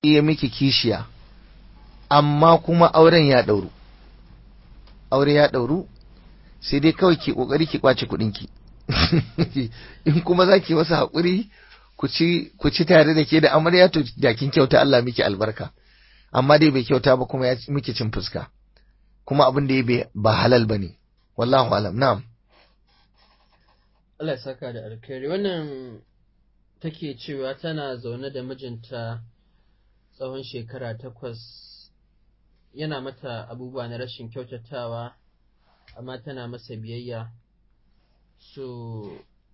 ya miki kishiya amma kuma auren ya ɗauru aure ya ɗauru sai dai kawai ki ƙoƙari ki ƙwace kuɗinki in kuma za ki masa haƙuri ku ci tare da ke da amarya to da kin kyauta Allah miki albarka amma dai bai kyauta ba kuma ya miki cin fuska kuma abin da ya ba halal ba ne wallahu alam na'am Allah ya saka da alkhairi wannan take cewa tana zaune da mijinta tsawon shekara takwas yana mata abubuwa na rashin kyautatawa amma tana masa biyayya so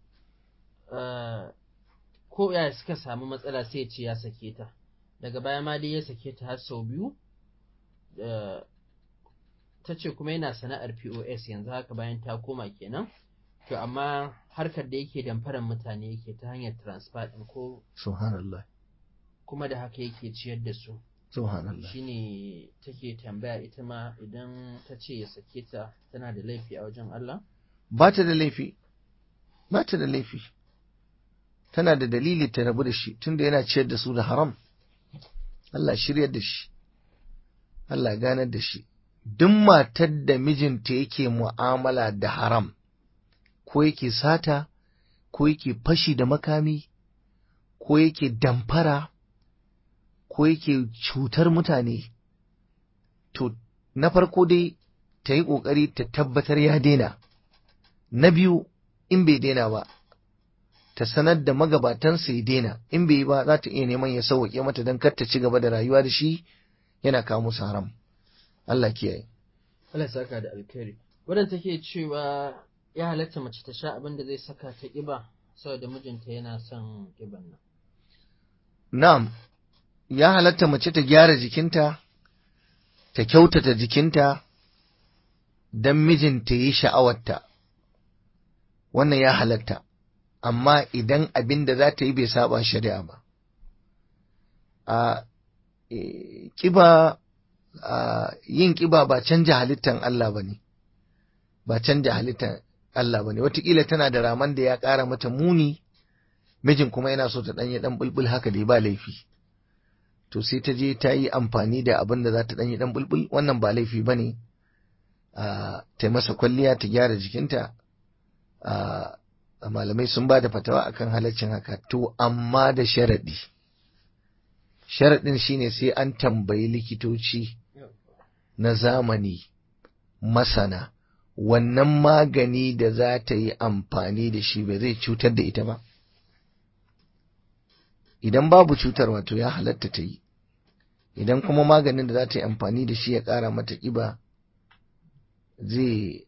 uh, ko ya suka samu matsala sai ce ya sake ta daga baya ma dai ya sake ta har sau biyu uh, ta ce kuma yana sana'ar pos yanzu haka bayan ta koma kenan to amma harkar da yake damfaran mutane yake ta hanyar transfer ɗin ko subhanallah kuma da haka yake ciyar da su subhanallah shine take tambaya ita ma idan ta ce ya sake ta tana da laifi a wajen Allah ba ta da laifi ba ta da laifi tana da dalili ta rabu da shi tunda yana ciyar da su da haram Allah shiryar da shi Allah ganar da shi duk matar da mijinta yake mu'amala da haram ko yake sata ko yake fashi da makami ko yake damfara ko yake cutar mutane to na farko dai ta yi ƙoƙari ta tabbatar ya daina na biyu in bai daina ba ta sanar da magabatansa ya daina in bai yi ba za ta iya neman ya sauwaƙe mata don kar ta ci gaba da rayuwa da shi yana kawo musu haram Allah kiyaye Allah saka da alkhairi wadanda take cewa ya halatta mace ta sha abin da zai saka ta ƙiba saboda mijinta yana son ƙiban nan na'am ya halatta mace ta gyara jikinta ta kyautata jikinta don mijinta yi sha'awarta wannan ya halatta amma idan abin da za ta yi bai saba shari'a ba a ƙiba yin ƙiba ba canja halittan Allah ba ne ba canja halittan Allah ba ne watakila tana da raman da ya ƙara mata muni mijin kuma yana so ta ɗanyi ɗan bulbul haka dai ba laifi to sai ta je ta yi amfani da abin da za ta ɗanyi ɗan bulbul wannan ba laifi ba ne ta masa kwalliya ta gyara jikinta malamai sun ba da fatawa akan halaccin haka to amma da sharaɗi sharaɗin shine sai an tambayi likitoci na zamani masana wannan magani da za ta yi amfani da shi ba zai cutar da ita ba idan babu cutar wato ya halatta ta yi idan kuma maganin da za ta yi amfani da shi ya ƙara mata ƙiba zai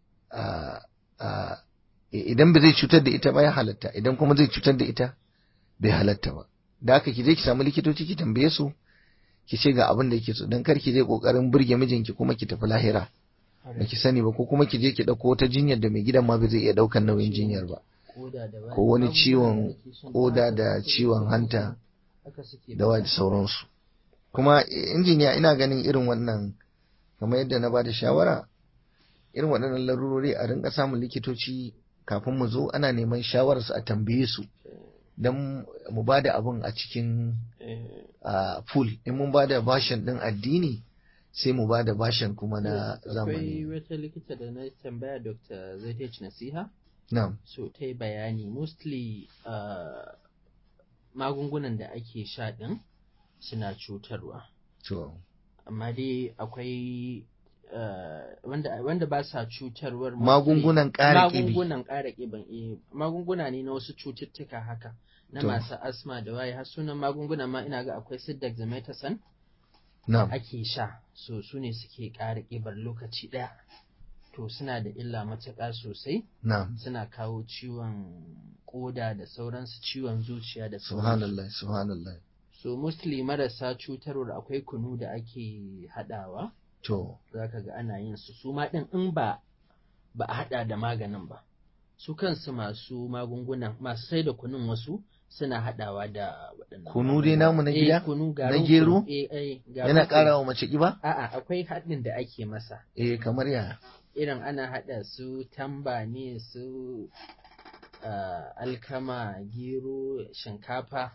idan ba zai cutar da ita ba ya halatta idan kuma zai cutar da ita bai halatta ba da haka ki je ki samu likitoci ki tambaye su ki ce ga abin da yake so dan kar ki je kokarin burge mijinki kuma ki tafi lahira ba ki sani ba ko kuma ki je ki dauko wata jinyar da mai gidan ma bai zai iya daukan nauyin jinyar ba ko wani ciwon koda da ciwon hanta da wa sauransu kuma injiniya ina ganin irin wannan kamar yadda na ba da shawara irin waɗannan larurori a rinka samun likitoci kafin mu zo ana neman shawararsu a tambaye su don mu ba da abin a cikin pool in mun ba da bashin ɗin addini sai mu ba da bashin kuma na zamani akwai wata likita da na tambaya dr zaitech nasiha na'am so ta yi bayani mostly magungunan da ake sha ɗin suna cutarwa to amma dai akwai wanda wanda ba sa cutarwar magungunan ƙara ƙibi magungunan ƙara ƙiban eh magunguna ne na wasu cututtuka haka na To. masu asma da waye har sunan magunguna ma ina ga akwai su dexamethasone na'am ake sha so su ne suke ƙara ƙibar lokaci ɗaya to suna da illa matuƙa sosai na'am suna kawo ciwon ƙoda da sauransu ciwon zuciya da sauransu subhanallah subhanallah so mostly marasa cutarwar akwai kunu da ake haɗawa to za ka ga ana yin su su ma ɗin in ba ba a haɗa da maganin ba su kansu masu magungunan masu sai da kunun wasu suna haɗawa da waɗannan Kunu dai namu na Eh, gida? kunu Na garin gero? kunu, eh, eh, garin yana kunu. ƙara wa mace ƙiba a'a akwai haɗin da ake masa eh kamar ya irin ana haɗa su tamba ne su ah, alkama gero shinkafa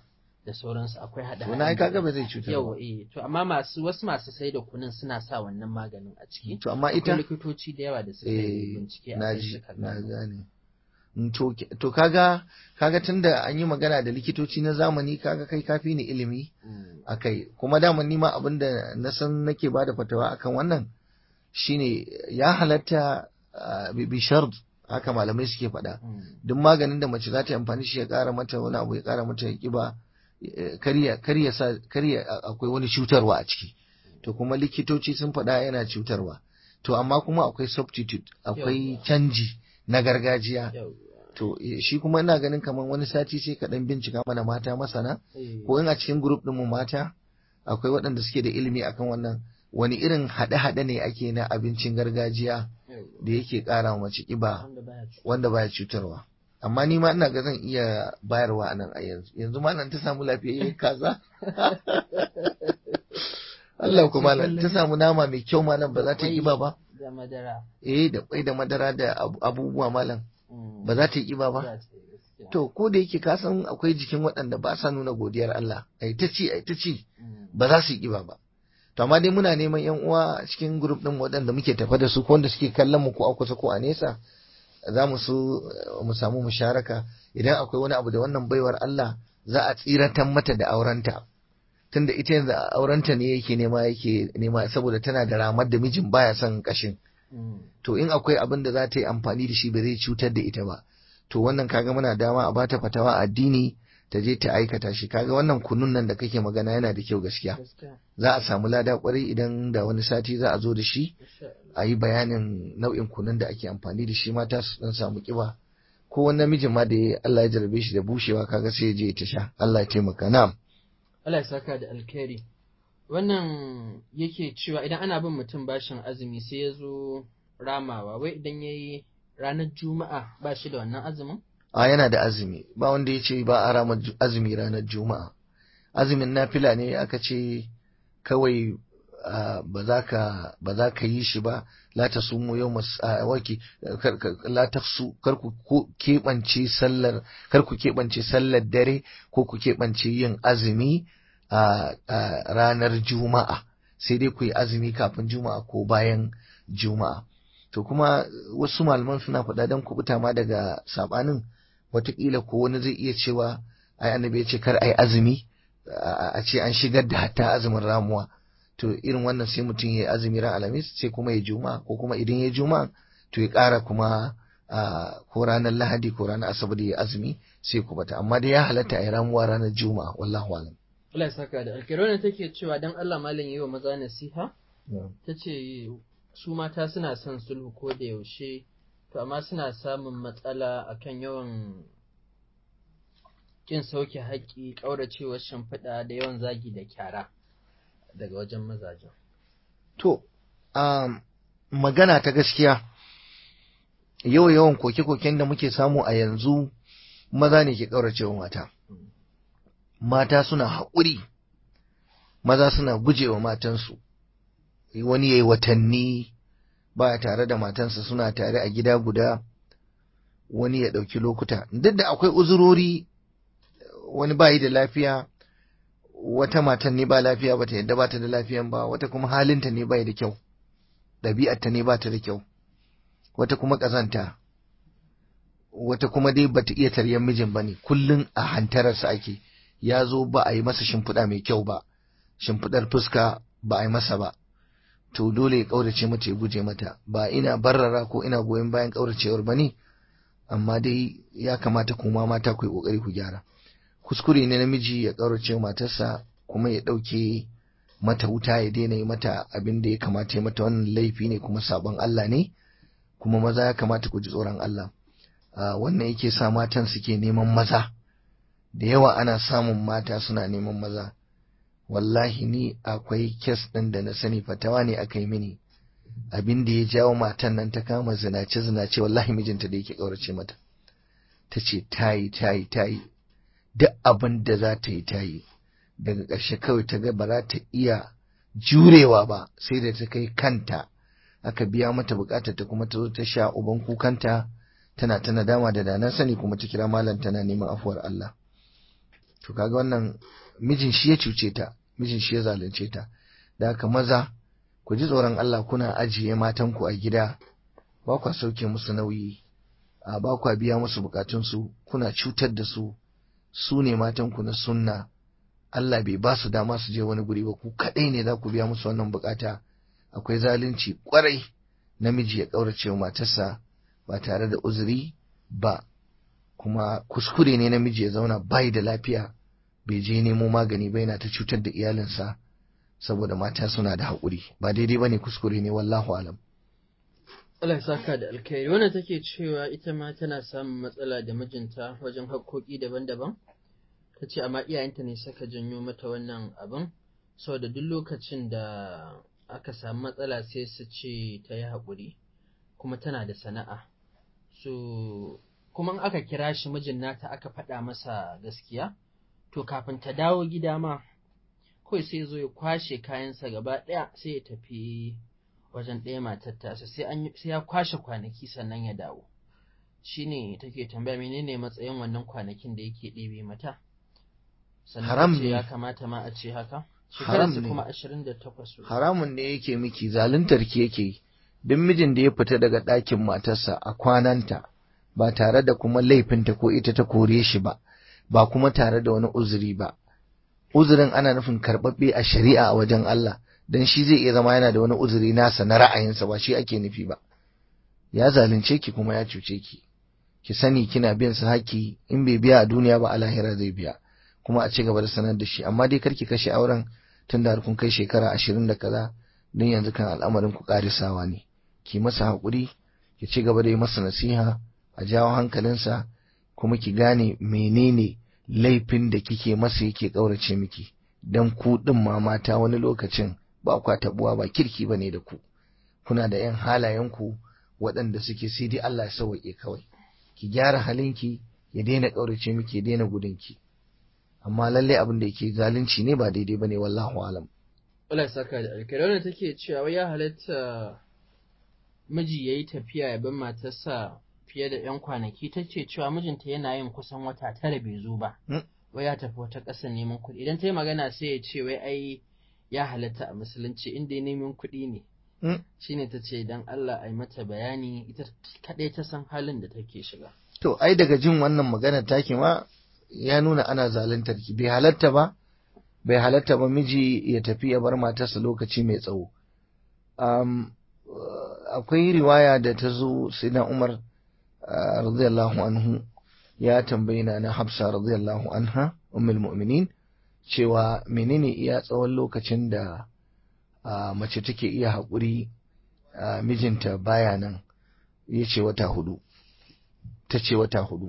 da sauransu akwai hada to na ai kaga ba zai cutar yau ba eh to amma masu wasu masu sai da kunun suna sa wannan maganin a ciki to amma akwai ita likitoci da yawa da suka yi eh bincike a na kai ji suka na gano. gane Mm, to to kaga kaga tunda an yi magana da likitoci na zamani kaga kai kafi ni ilimi Mm, akai kuma daman nima abin da na san nake bada fatawa akan wannan shine ya halatta ah, bi bi shard haka malamai suke faɗa mm, duk maganin da mace za ta yi amfani shi ya ƙara mata wani abu ya ƙara mata kiba eh, karya karya sa karya a- akwai wani cutarwa a ciki to kuma likitoci sun faɗa yana cutarwa to amma kuma akwai substitute akwai Yawwa. canji na gargajiya yau to eh, shi kuma ina ganin kamar wani sati sai ka dan bincika mana mata masana eh, ko in a cikin group din mu mata akwai waɗanda suke da ilimi akan wannan wani irin haɗe-haɗe ne ake na abincin gargajiya yau da yake ƙara wa mace ƙiba wanda baya cuta. wanda baya cutarwa amma ni ma ina ga zan iya bayarwa a nan a yanzu yanzu ma nan ta samu lafiyayyen kaza Allah kuma nan ta samu nama mai kyau ma nan ba za ta yi ƙiba ba da madara eh da kwai da madara da abu- abubuwa malam Mm, ba za ta yi ƙiba ba za ta yi gaskiya. to ko da yake ka san akwai jikin waɗanda ba sa nuna godiyar Allah ai ta ci ai ta ci Mm, ba za su yi ƙiba ba to amma dai muna neman yan uwa a cikin group din waɗanda muke tafa da su ko wanda suke kallon mu ko a kusa ko a nesa za mu so eh, mu samu musharaka idan akwai wani abu da wannan baiwar Allah za a tsiratan mata da aurenta tunda ita yanzu aurenta ne yake nema yake nema saboda tana da ramar da mijin baya son kashin mm, to in akwai abin da za ta yi amfani da shi ba zai cutar da ita ba to wannan kaga muna dama a bata fatawa a addini ta je ta aikata shi kaga wannan kunun nan da kake magana yana da kyau gaskiya gaskiya. za a samu lada kwarai idan da wani sati za a zo da shi Insha Allah. a yi bayanin nau'in kunun da ake amfani da shi mata su dan samu kiba ko wani namijin ma da ya Allah ya jarabe shi da bushewa kaga sai ya je ta sha Allah ya taimaka na'am Allah ya saka da alkhairi. Wannan yake cewa idan ana bin mutum bashin azumi sai ya zo ramawa, wai idan ya yi ranar Juma'a ba shi da wannan azumin? a yana da azumi ba wanda ya ce ba a rama ju- azumi ranar juma'a azumin nafila ne aka ce kawai ah, ba za ka ba za ka yi shi ba la ta sumu yau waki kar- kar- la ta su kar ku ko- keɓance sallar kar ku keɓance sallar dare ko ku keɓance yin azumi a a ranar juma'a sai dai ku yi azumi kafin juma'a ko bayan juma'a to kuma wasu malaman suna faɗa don kubuta ma daga sabanin watakila ko wani zai iya cewa ai annabi ya ce kar ai azumi a a ce an shigar da hatta azumin ramuwa to irin wannan sai mutum ya yi azumi ran alhamis sai kuma ya juma ko kuma idan ya juma to ya ƙara kuma a ko ranar lahadi ko ranar asabar ya azumi sai ku bata amma dai ya halatta a yi ramuwa ranar juma'a wallahu alam Allah ya saka da alkhairi. Wannan take cewa dan Allah malam yi wa maza nasiha, ta ce su mata suna son sulhu ko da yaushe, to amma suna samun matsala akan yawan kin sauke haƙƙi, ƙauracewar shimfiɗa da yawan zagi da kyara daga wajen mazajen. To, um, magana ta gaskiya, yau yawan koke-koken da muke samu a yanzu maza ne ke ƙauracewa mata. Mata suna haƙuri, maza suna gujewa matansu, wani ya yi watanni ba tare da matansa suna tare a gida guda, wani ya ɗauki lokuta. Duk da akwai uzurori, wani bayi da lafiya, wata matan ne ba lafiya bata yadda bata da lafiyan ba wata kuma halinta ne bai da kyau ɗabi'arta ne bata da kyau wata kuma ƙazanta wata kuma dai bata iya taryan mijin bane kullun a hantararsa ake ya zo ba a yi masa shimfiɗa mai kyau ba shimfiɗar fuska ba a yi masa ba to dole ya ƙaurace mata ya guje mata ba ina barrara ko ina goyon bayan ƙauracewar ba ne amma dai ya kamata kuma mata ku yi ƙoƙari ku gyara kuskure ne namiji ya ƙaurace matarsa kuma ya ɗauke mata wuta ya daina yi mata abin da ya kamata ya mata wannan laifi ne kuma sabon Allah ne kuma maza ya kamata ku ji tsoron Allah wannan yake sa matan suke neman maza da yawa ana samun mata suna neman maza wallahi ni akwai kes ɗin da na sani fatawa ne aka yi mini abin da ya jawo matan nan ta kama zinace zinace wallahi mijinta da yake ƙaurace mata ta ce tayi tayi tayi duk abin da za ta yi ta yi daga ƙarshe kawai ta ga ba za ta iya jurewa ba sai da ta kai kanta aka biya mata bukatar ta kuma ta zo ta sha uban kukanta tana ta nadama da dana sani kuma ta kira malam tana neman afuwar Allah to kaga wannan mijin shi ya cuce ta mijin shi ya zalunce ta da haka maza ku ji tsoron Allah kuna ajiye matanku a gida ba kwa sauke musu nauyi a ba kwa biya musu bukatunsu kuna cutar da su su ne matanku na sunna Allah bai ba su dama su je wani guri ba ku kaɗai ne za ku biya musu wannan bukata akwai zalunci kwarai namiji ya ƙaurace wa matarsa ba tare da uzuri ba kuma kuskure ne namiji ya zauna bai da lafiya bai je nemo magani ba yana ta cutar da iyalinsa saboda mata suna da haƙuri ba daidai ba ne kuskure ne wallahu alam Allah ya saka da alkhairi wannan take cewa ita ma tana samun matsala da mijinta wajen haƙƙoƙi daban-daban ta ce amma iyayenta ne saka janyo mata wannan abin saboda duk lokacin da aka samu matsala sai su ce ta yi haƙuri kuma tana da sana'a so kuma in aka kira shi mijin nata aka faɗa masa gaskiya to kafin ta dawo gida ma kawai sai zo ya kwashe kayansa gaba ɗaya sai ya tafi wajen ɗaya matar tasa sai ya kwashe kwanaki sannan ya dawo shine take tambaya menene matsayin wannan kwanakin da yake ɗebe mata Haram sannan ne. ya kamata ma a ce haka Haram shekararsa ne. kuma ashirin da takwas haramun ne yake miki zaluntar ki yake yi duk mijin da ya fita daga ɗakin matarsa a kwananta ba tare da kuma laifinta ko ita ta kore shi ba ba kuma tare da wani uzuri ba uzurin ana nufin karɓaɓɓe a shari'a a wajen Allah dan shi zai iya zama yana da wani uzuri nasa na ra'ayinsa ba shi ake nufi ba ya zalunce ki kuma ya cuce ki ki sani kina biyan sa haƙƙi in bai biya a duniya ba a lahira zai biya kuma a ci gaba da sanar da shi amma dai karki kashe auren tun da har kun kai shekara ashirin da kaza don yanzu kan al'amarin ku ƙarisawa ne ki masa haƙuri ki ci gaba da yi masa nasiha a jawo hankalinsa kuma ki gane menene laifin da kike masa yake ƙaurace miki don ku ɗin ma mata wani lokacin ba kwa tabuwa ba kirki ba ne da ku kuna da yan halayenku waɗanda suke sai dai Allah ya sauwaƙe kawai ki gyara halinki ya daina ƙaurace miki ya daina gudunki amma lallai abin da yake zalunci ne ba daidai bane wallahu alam Allah ya saka da alkhairi wannan take cewa wai ya halatta miji yayi tafiya ya bar matarsa fiye da ‘yan kwanaki ta ce cewa mijinta yana yin kusan wata tara bai zo ba, Mm. wai ya tafi wata ƙasa neman kuɗi. Idan ta yi magana sai ya ce wai ai ya halatta a musulunci inda ya neman kuɗi ne. Mm. Shi ne ta ce idan Allah a yi mata bayani ita kaɗai ta san halin da take shiga. to ai daga jin wannan magana take ma ya nuna ana zaluntar ki bai halatta ba bai halatta ba miji ya tafi ya bar matarsa lokaci mai tsawo um, akwai riwaya da ta zo sai na Umar ah, radiyallahu anhu ya tambayi na na Hafsa radiyallahu anha ummul mu'minin cewa menene iya tsawon lokacin da ah, mace take iya haƙuri ah, mijinta baya nan ya ce wata hudu ta ce wata hudu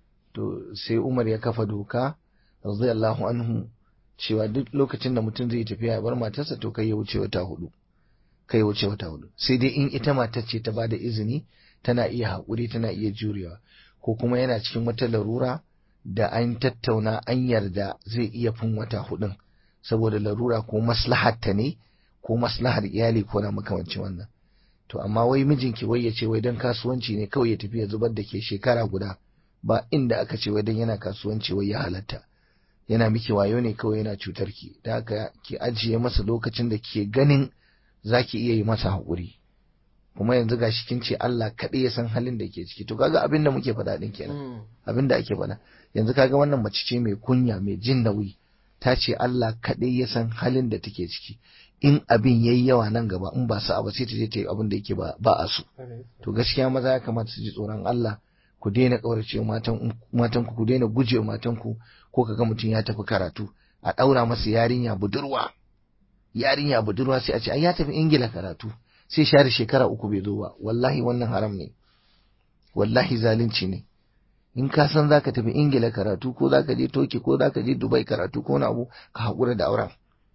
to sai Umar ya kafa doka radiyallahu anhu cewa duk lokacin da mutum zai tafiya ya bar matarsa to kai ya wuce wata hudu kai ya wuce wata hudu sai dai in ita matar ce ta bada izini tana iya haƙuri tana iya jurewa ko kuma yana cikin wata larura da an tattauna an yarda zai iya fin wata hudun saboda larura ko maslahar ta ne ko maslahar iyali ko na makamancin wannan to amma wai mijinki wai ya ce wai don kasuwanci ne kawai ya tafi ya zubar da ke shekara guda ba inda aka ce wai don yana kasuwanci wai ya halatta yana miki wayo ne kawai yana cutar ki da haka ki ajiye masa lokacin da ke ganin za ki iya yi masa haƙuri kuma yanzu ga shi kin ce Allah kaɗai ya san halin da ke ciki to kaga abin da muke faɗa ɗin kenan Mm. abin da ake faɗa yanzu kaga wannan mace ce mai kunya mai jin nauyi ta ce Allah kaɗai ya san halin da take ciki in abin yayi yawa nan gaba in ba sa ba sai ta je ta yi abin da yake ba ba a so to gaskiya maza ya kamata su ji tsoron Allah ku daina ƙaurace matan matan ku ku daina guje matan ku ko kaga mutum ya tafi karatu a ɗaura masa yarinya budurwa yarinya budurwa sai a ce ai ya tafi ingila karatu sai share shekara uku bai zo ba wallahi wannan haram ne wallahi zalunci ne in ka san zaka tafi ingila karatu ko zaka je toki ko zaka je dubai karatu ko wani abu ka haƙura da auren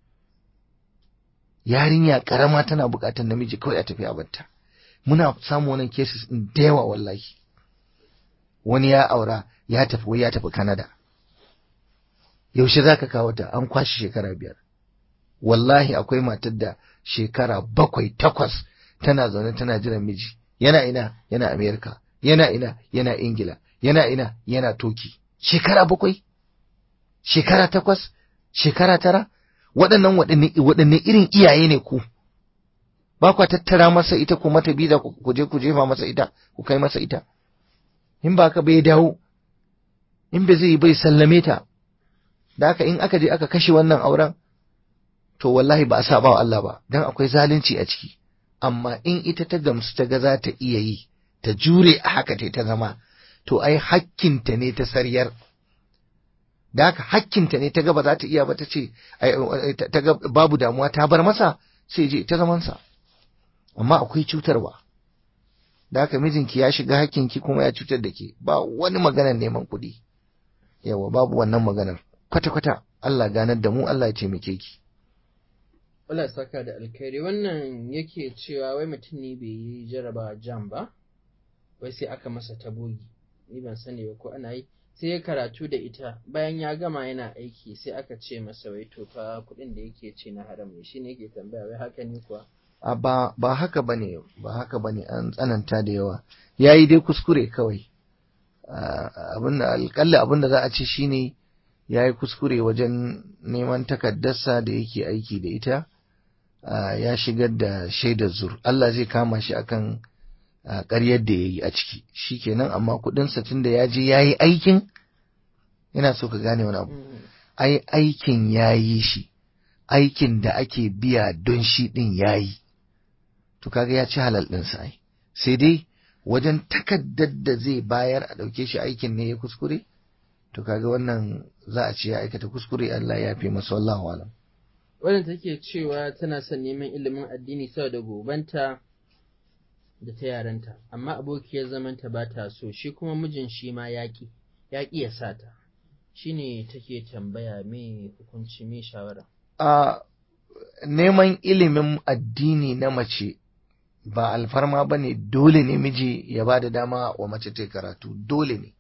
yarinya karama tana buƙatar namiji kawai a tafi a batta muna samun wannan cases din da yawa wallahi wani ya aura ya tafi wai ya tafi Canada yaushe zaka kawo ta an kwashi shekara biyar wallahi akwai matar da shekara bakwai takwas tana zaune tana jiran miji yana ina yana Amerika yana ina yana Ingila yana ina yana Toki shekara bakwai shekara takwas shekara tara waɗannan waɗanne irin iyaye ne ku ba kwa tattara masa ita ku mata biza ku je ku jefa masa ita ku kai masa ita in ba ka bai dawo in bai zai bai sallame ta da haka in aka je aka kashe wannan auren to wallahi ba a saba wa Allah ba dan akwai zalunci a ciki amma in ita ta gamsu ta ga za ta iya yi ta jure a haka ta zama to ai hakkinta ne ta saryar da haka hakkinta ne ta ga ba za ta iya ba ta ce ta ga babu damuwa ta bar masa sai je ta zamansa amma akwai cutarwa da haka mijinki ya shiga hakkinki kuma ya cutar da ke ba wani maganar neman kuɗi yawa babu wannan maganar kwata-kwata Allah ganar da mu Allah ya taimake ki Allah saka da alkhairi wannan yake cewa wai mutum ne bai yi jaraba jam ba wai sai aka masa tabogi ni ban sani ba ko ana yi sai ya karatu da ita bayan ya gama yana aiki sai aka ce masa wai to fa kuɗin da yake ce na haram ne shine yake tambaya wai haka ne kuwa a ba ba haka bane ba haka bane an tsananta da yawa yayi dai kuskure kawai abin da alƙalla abin da za a ce shine yayi kuskure wajen neman takaddarsa da yake aiki da ita ya shigar da shaidar zur Allah zai kama shi akan ƙaryar da ya yi a ciki shi kenan amma kuɗinsa tun da ya je ya yi aikin ina so ka gane wani abu ai aikin ya yi shi aikin da ake biya don shi ɗin ya yi to kaga ya ci halal ɗinsa ai sai dai wajen takaddar da zai bayar a ɗauke shi aikin ne ya kuskure to kaga wannan za a ce ya aikata kuskure Allah ya fi masa wallahu alam wadda take cewa tana son neman ilimin addini saboda gobanta da ta yaranta amma abokiyar zamanta ba ta so shi kuma mijin shi ma yaƙi yaƙi ya sa ta shi ne take tambaya me hukunci me shawara a neman ilimin addini na mace ba alfarma ba ne dole ne miji ya ba da dama wa mace ta karatu dole ne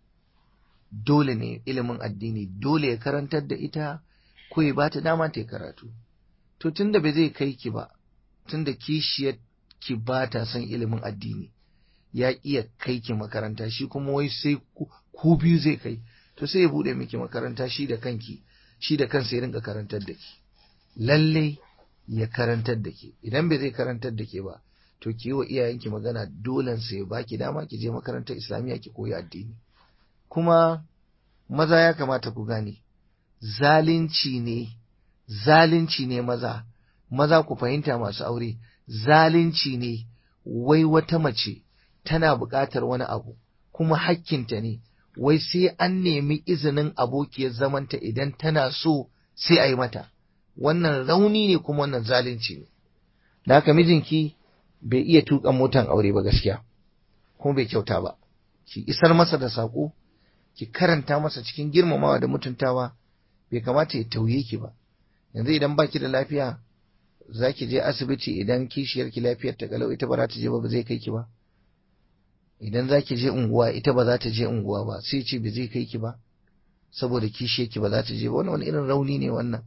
dole ne ilimin addini dole ya karantar da ita ko ya ba ta dama ta karatu to tunda bai zai kai ki ba tunda kishiyar ki ba ta son ilimin addini ya iya kai ki makaranta shi kuma wai sai ku biyu zai kai to sai ya bude miki makaranta shi da kanki shi da kansa ya rinka karantar da ki lalle ya karantar da ke idan bai zai karantar da ke ba to ki yi wa iyayenki magana dolen sai baki dama ki je makarantar islamiyya ki koyi addini kuma maza ya kamata ku gane zalunci ne zalunci ne maza maza ku fahimta masu aure zalunci ne wai wata mace tana buƙatar wani abu kuma hakkinta ne wai sai an nemi izinin abokiyar zamanta idan tana so sai a yi mata wannan rauni ne kuma wannan zalunci ne da haka mijinki bai iya tuƙa motan aure ba gaskiya kuma bai kyauta ba ki isar masa da saƙo ki karanta masa cikin girmamawa da mutuntawa bai kamata ya tauye ki ba yanzu idan baki da lafiya za ki je asibiti idan kishiyar ki lafiyar ta kalau ita ba za ta je ba ba zai kai ki ba idan za ki je unguwa ita ba za ta je unguwa ba sai ce ba zai kai ki ba saboda kishiyar ki ba za ta je ba wannan wani irin rauni ne wannan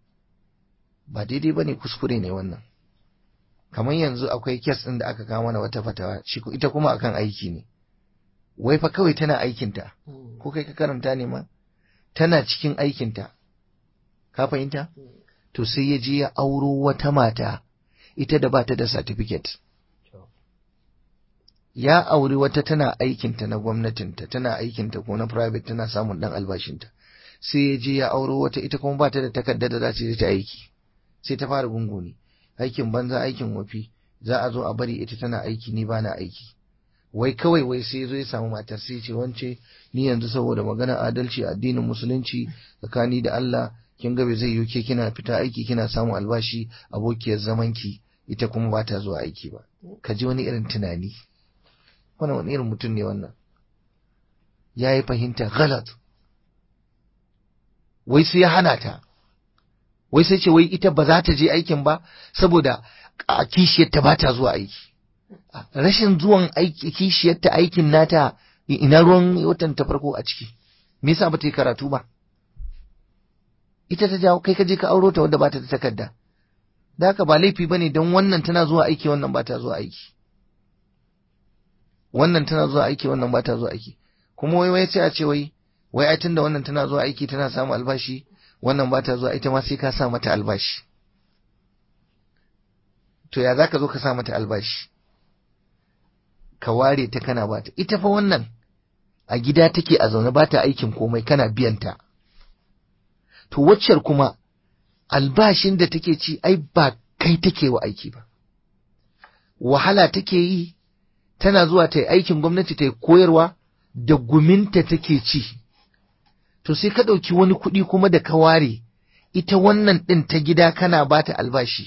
ba daidai ba ne kuskure ne wannan kamar yanzu akwai kes ɗin da aka kawo mana wata fatawa shi ita kuma akan aiki ne wai fa kawai tana aikinta ko kai ka karanta ne ma tana cikin aikinta ka fahimta to sai ya je ya auro wata mata ita da bata da certificate ya auri wata tana aikinta na gwamnatinta tana aikinta ko na private tana samun dan albashinta sai ya je ya auro wata ita kuma bata da takarda da za ta je ta aiki sai ta fara gunguni aikin banza aikin wafi za a zo a bari ita tana aiki ni bana aiki wai kawai wai sai zo ya samu matar sai ce wance ni yanzu saboda magana adalci addinin musulunci tsakani da Allah kin ga bai zai yi ke kina fita aiki kina samun albashi abokiyar zamanki ita kuma ba ta zuwa aiki ba ka ji wani irin tunani wannan wani irin mutum ne wannan ya yi fahimta galat wai sai ya hana ta wai sai ce wai ita ba za ta je aikin ba saboda a kishiyarta ba ta zuwa aiki rashin zuwan aiki kishiyarta aikin nata ina ruwan watan ta farko a ciki me yasa ba ta yi karatu ba ita ta jawo kai ka je ka auro ta wanda ba ta da takarda da haka ba laifi bane don wannan tana zuwa aiki wannan ba ta zuwa aiki wannan tana zuwa aiki wannan ba ta zuwa aiki kuma wai wai sai a ce wai wai ai tunda wannan tana zuwa aiki tana samun albashi wannan ba ta zuwa ita ma sai ka sa mata albashi to ya za ka zo ka sa mata albashi ka ware ta kana bata ita fa wannan a gida take a zaune ba ta aikin komai kana biyanta to waccar kuma albashin da take ci ai ba kai take wa aiki ba wahala take yi tana zuwa ta yi aikin gwamnati ta yi koyarwa da guminta take ci to sai ka ɗauki wani kuɗi kuma da ka ware ita wannan ɗin ta gida kana ba ta albashi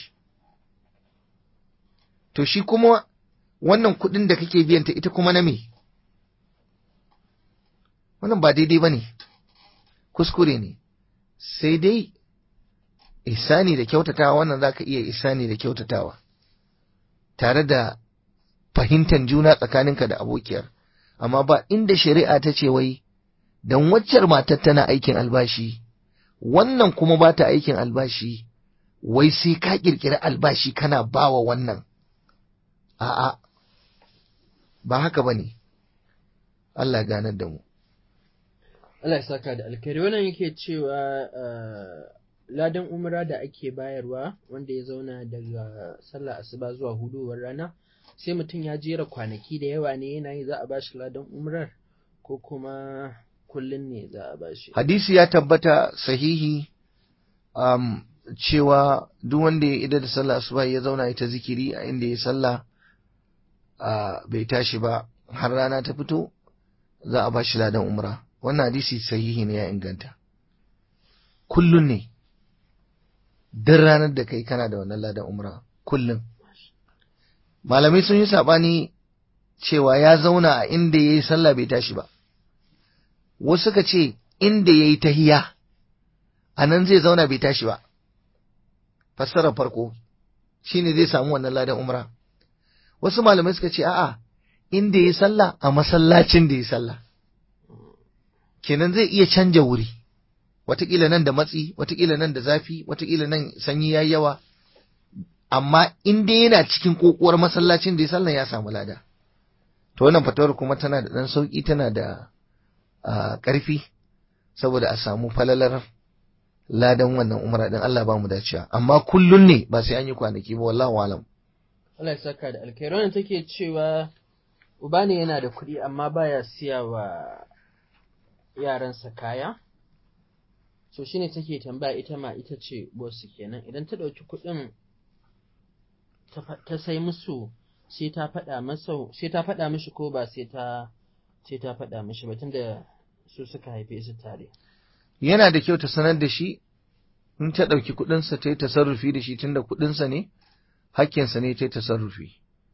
to shi kuma wannan kuɗin da kake biyanta ita kuma na me wannan ba daidai ba ne kuskure ne sai dai isani da kyautatawa wannan za ka iya isani da kyautatawa tare da fahimtar juna tsakaninka da abokiyar amma ba inda shari'a ta ce wai don waccar matar tana aikin albashi wannan kuma ba ta aikin albashi wai sai ka kirkiri albashi kana bawa wannan a'a ba haka ba ne Allah ganar da mu Allah ya saka da alkhairi wannan yake cewa ladan umra da ake bayarwa wanda ya zauna daga sallah asuba zuwa huduwar rana sai mutum ya jera kwanaki da yawa ne yana yi za a bashi ladan umrar ko kuma kullum ne za a bashi hadisi ya tabbata sahihi um, cewa duk wanda ya ida da sallah asuba ya zauna ita zikiri a inda ya sallah uh, bai tashi ba har rana ta fito za a bashi ladan umra wannan hadisi sahihi ne ya inganta kullun ne duk ranar da kai kana da wannan ladan umra kullum malamai sun yi saɓani cewa ya zauna a inda ya yi sallah bai tashi ba wasu suka ce inda ya yi tahiya a nan zai zauna bai tashi ba fassarar farko shine zai samu wannan ladan umra wasu malamai suka ce a'a inda ya yi sallah a masallacin da ya yi sallah kenan zai iya canja wuri watakila nan da matsi watakila nan da zafi watakila nan sanyi yayi yawa amma in dai yana cikin kokuwar masallacin da ya sallan ya samu lada to wannan fatawar kuma tana da dan sauki tana da ƙarfi saboda a samu falalar ladan wannan umra din Allah ba mu dacewa amma kullun ne ba sai an yi kwanaki ba wallahi alam Allah ya saka da alkhairi wannan take cewa uba ne yana da kuɗi amma baya siya wa yaransa kaya so shine take tambaya ita ma ita ce boss kenan idan ta ɗauki kuɗin ta sai musu sai ta faɗa masa sai ta faɗa mishi ko ba sai ta sai ta faɗa mishi ba tunda su suka haife su tare yana da kyau ta sanar da shi in ta ɗauki kuɗinsa ta yi tasarrufi da shi tunda kuɗinsa ne hakkinsa ne ta yi tasarrufi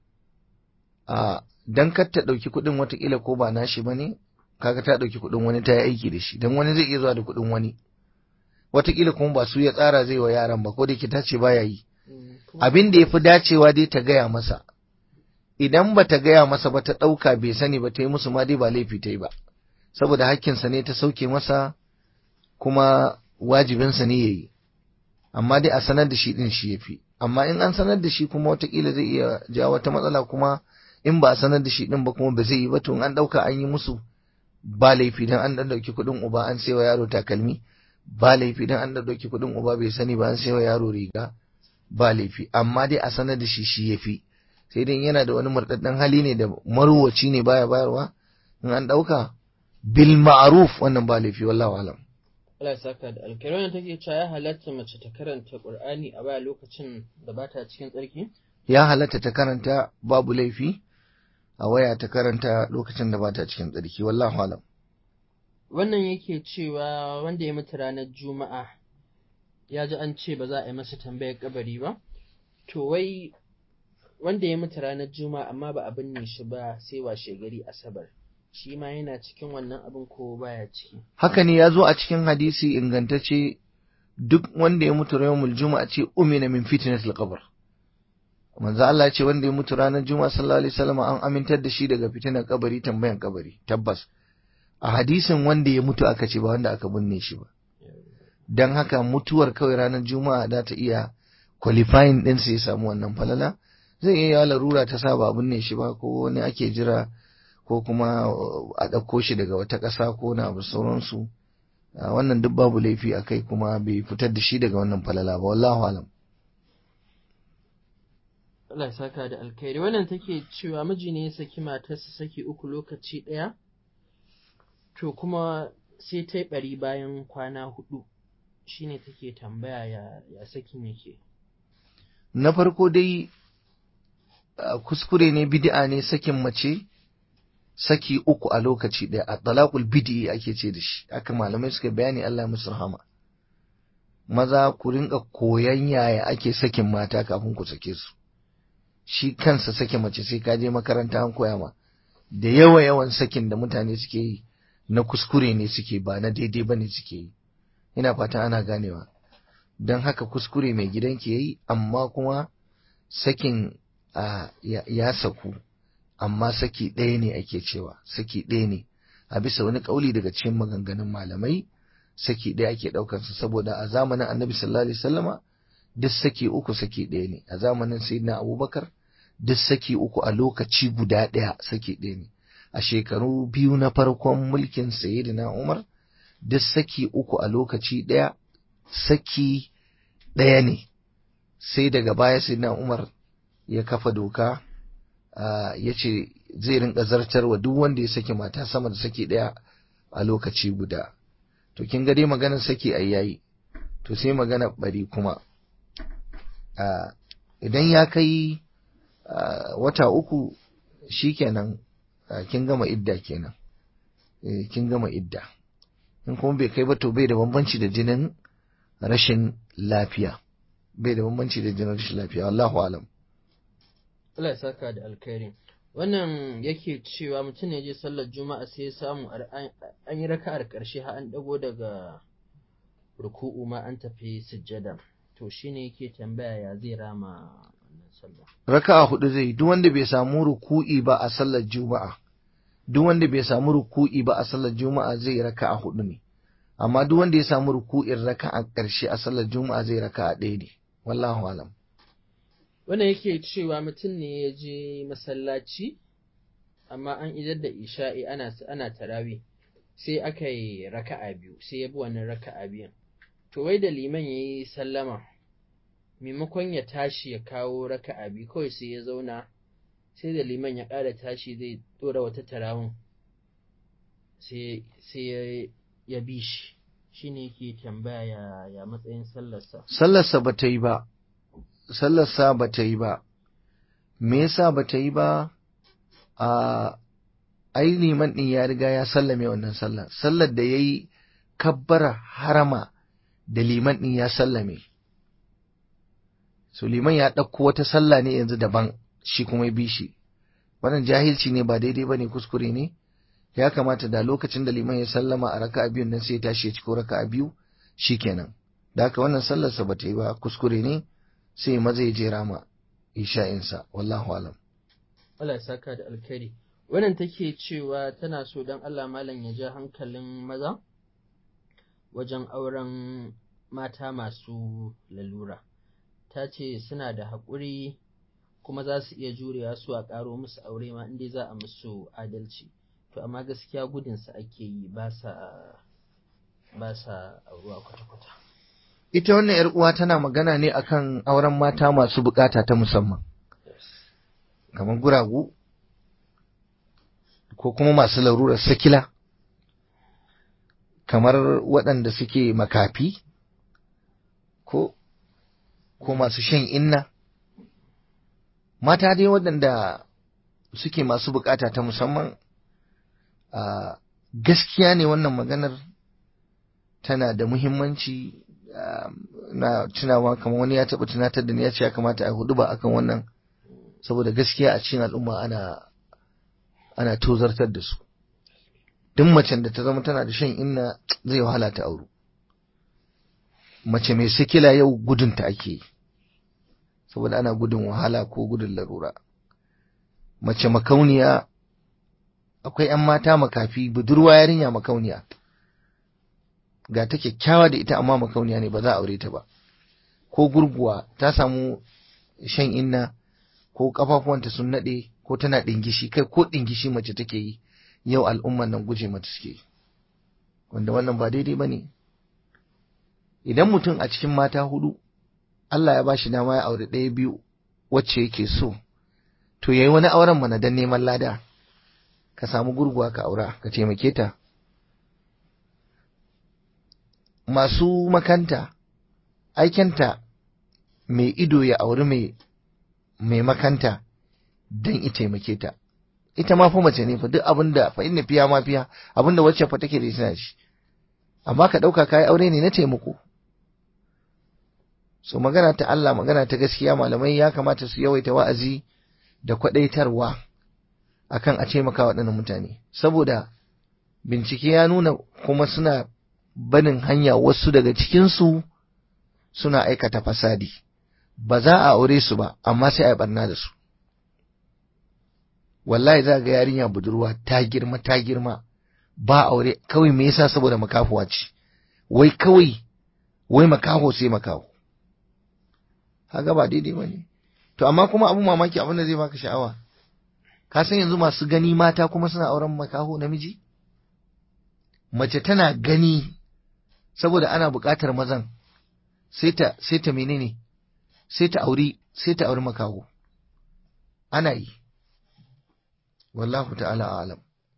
a dan kar ta ɗauki kuɗin watakila ko ba nashi ba ne kaga ta ɗauki kuɗin wani ta yi aiki da shi dan wani zai iya zuwa da kuɗin wani watakila kuma ba su ya tsara zai wa yaran ba ko da ke ta ce baya yi abin da ya fi dacewa dai ta gaya masa idan ba ta gaya masa ba ta ɗauka bai sani ba ta yi musu ma dai ba laifi ta yi ba saboda hakkinsa ne ta sauke masa kuma wajibinsa ne ya yi amma dai a sanar da shi ɗin shi ya fi amma in an sanar da shi kuma watakila zai iya jawo wata matsala kuma in ba a sanar da shi ɗin ba kuma ba zai yi ba to an ɗauka an yi musu ba laifi dan an ɗan ɗauki kuɗin uba an sai wa yaro takalmi ba laifi dan an ɗauki kuɗin uba bai sani ba an sai wa yaro riga ba laifi amma dai a sanar da shi shi ya fi sai dai yana da wani murɗaɗɗen hali ne da maruwaci ne baya bayarwa in an ɗauka bil ma'ruf wannan ba laifi wallahu alam Allah saka da alkhairi wannan take cewa ya halatta mace ta karanta Qur'ani a baya lokacin da ba ta cikin tsarki ya halatta ta karanta babu laifi a waya ta karanta lokacin da ba ta cikin tsarki wallahu alam wannan yake cewa wanda ya mutu ranar juma'a ya ji an ce ba za a yi masa tambayar kabari ba to wai wanda ya mutu ranar juma'a amma ba a binne shi ba sai washe gari asabar shi ma yana cikin wannan abin ko baya ciki haka ne ya zo a cikin hadisi ingantacce duk wanda ya mutu ranar juma'a ce umina min fitnatil qabr manzo Allah ce wanda ya mutu ranar juma'a sallallahu alaihi wasallam an amintar da shi daga fitinar kabari tambayan kabari tabbas a hadisin wanda ya mutu aka ce ba wanda aka binne shi ba don haka mutuwar kawai ranar juma'a za ta iya qualifying din sai ya samu wannan falala zai iya yawa larura ta sa ba binne shi ba ko wani ake jira ko kuma a ɗauko shi daga wata ƙasa ko na abu sauransu wannan duk babu laifi a kai kuma bai fitar da shi daga wannan falala ba wallahu alam Allah ya saka da alkhairi wannan take cewa miji ne ya saki matarsa saki uku lokaci ɗaya to kuma sai ta yi ɓari bayan kwana hudu shine take tambaya ya, ya sakin yake na farko dai kuskure ne bid'a ne sakin mace saki uku a lokaci ɗaya a talaqul bid'i ake ce da shi haka malamai suka bayani Allah musu rahama maza ku rinka koyan yaya ake sakin mata kafin ku sake su shi kansa sake mace sai ka je makaranta an koya ma da yawa yawan sakin da mutane suke yi na kuskure ne suke ba na daidai bane suke yi ina fata ana ganewa don haka kuskure mai gidan ke yi amma kuma sakin ya saku amma saki ɗaya ne ake cewa saki ɗaya ne a bisa wani ƙauli daga cikin maganganun malamai saki ɗaya ake ɗaukansa saboda a zamanin annabi sallallahu alaihi wasallama duk saki uku saki ɗaya ne a zamanin sayyidina abubakar duk saki uku a lokaci guda ɗaya saki ɗaya ne a shekaru biyu na farkon mulkin sayyidina umar duk saki uku a lokaci ɗaya saki ɗaya ne sai daga baya sayyidina umar ya kafa doka ya ce zai rinka zartarwa duk wanda ya saki mata sama da saki ɗaya a lokaci guda to kin ga dai maganar saki ai yayi to sai magana bari kuma idan ya kai wata uku shikenan kin gama idda kenan kin gama idda in kuma bai kai ba to bai da bambanci da jinin rashin lafiya bai da bambanci da jinin rashin lafiya wallahu alam Allah ya saka da alkhairi wannan yake cewa mutum ne je sallar juma'a sai ya samu an yi raka'ar karshe har an dago daga ruku'u ma an tafi sujjada to shine yake tambaya ya zai rama wannan sallah raka'a hudu zai duk wanda bai samu ruku'i ba a sallar juma'a duk wanda bai samu ruku'i ba a sallar juma'a zai raka'a hudu ne amma duk wanda ya samu ruku'in raka'a karshe a sallar juma'a zai raka'a ɗaya ne wallahu alam wannan yake cewa mutum ne ya je masallaci amma an idar da isha'i ana ana tarawi sai aka yi raka'a biyu sai ya bi wannan raka'a biyan to wai da liman ya yi sallama maimakon ya tashi ya kawo raka'a biyu kawai sai ya zauna sai da liman ya ƙara tashi zai ɗora wata tarawun sai ya bi shi shi ne yake tambaya ya matsayin sallarsa sallarsa ba ta yi ba sallarsa ba ta yi ba me yasa ba ta yi ba a ai liman ɗin ya riga ya sallame wannan sallar sallar da ya yi kabbara harama da liman ɗin ya sallame so liman ya ɗauko wata sallah ne yanzu daban shi kuma bi shi wannan jahilci ne ba daidai ba ne kuskure ne ya kamata da lokacin da liman ya sallama a raka'a biyun nan sai ya tashi ya ciko raka'a biyu shikenan da haka wannan sallarsa ba ta yi ba kuskure ne sai maza ya je rama isha'insa wallahu alam Allah ya saka da alkhairi wannan take cewa tana so don Allah malam ya ja hankalin maza wajen auren mata masu lalura ta ce suna da haƙuri kuma za su iya jurewa su a ƙaro musu aure ma inda za a musu adalci to amma gaskiya gudunsa ake yi ba sa ba sa auruwa kwata-kwata ita wannan yar uwa tana magana ne akan auren mata masu bukata ta musamman kamar guragu ko kuma masu larurar sakila kamar waɗanda suke makafi ko ko masu shan inna mata dai waɗanda suke masu bukata ta musamman a gaskiya ne wannan maganar tana da muhimmanci na tunawa kamar wani ya taɓa tunatar da ni ya ce ya kamata a hudu ba akan wannan saboda gaskiya a cikin al'umma ana ana tozartar da su duk macen da ta zama tana da shan inna zai wahala ta auru mace mai sikila yau gudunta ake yi saboda ana gudun wahala ko gudun larura mace makauniya akwai 'yan mata makafi budurwa yarinya makauniya ga ta kyakkyawa da ita amma makauniya ne ba za a aure ta ba ko gurguwa ta samu shan inna ko kafafuwanta sun nade ko tana ɗingishi kai ko ɗingishi mace take yi yau al'umman nan guje mata suke yi wanda wannan ba daidai ba ne idan mutum a cikin mata hudu Allah ya ba shi dama ya aure ɗaya biyu wacce yake so to yayi wani auren mana dan neman lada ka samu gurguwa ka aura ka taimake ta masu makanta aikenta mai ido ya auri mai mai makanta dan i taimake ta ita ma fa mace ne fa duk abinda fa inna fiya ma fiya abinda wacce fa take da ita shi amma ka dauka kai aure ne na taimako so magana ta Allah magana ta gaskiya malamai ya kamata su yawaita wa'azi da kwadaitarwa akan a taimaka waɗannan mutane saboda bincike ya nuna kuma suna banin hanya wasu daga cikinsu suna aikata fasadi ba za a aure su ba amma sai a yi barna da su wallahi za ga yarinya budurwa ta girma ta girma ba aure kawai me yasa saboda makafuwa ce wai kawai wai makaho sai makaho haka ba daidai ba ne to amma kuma abin mamaki abin da zai baka sha'awa ka san yanzu masu gani mata kuma suna auren makaho namiji mace tana gani saboda ana buƙatar mazan sai ta sai ta menene sai ta auri sai ta auri makaho ana yi wallahu ta'ala a'lam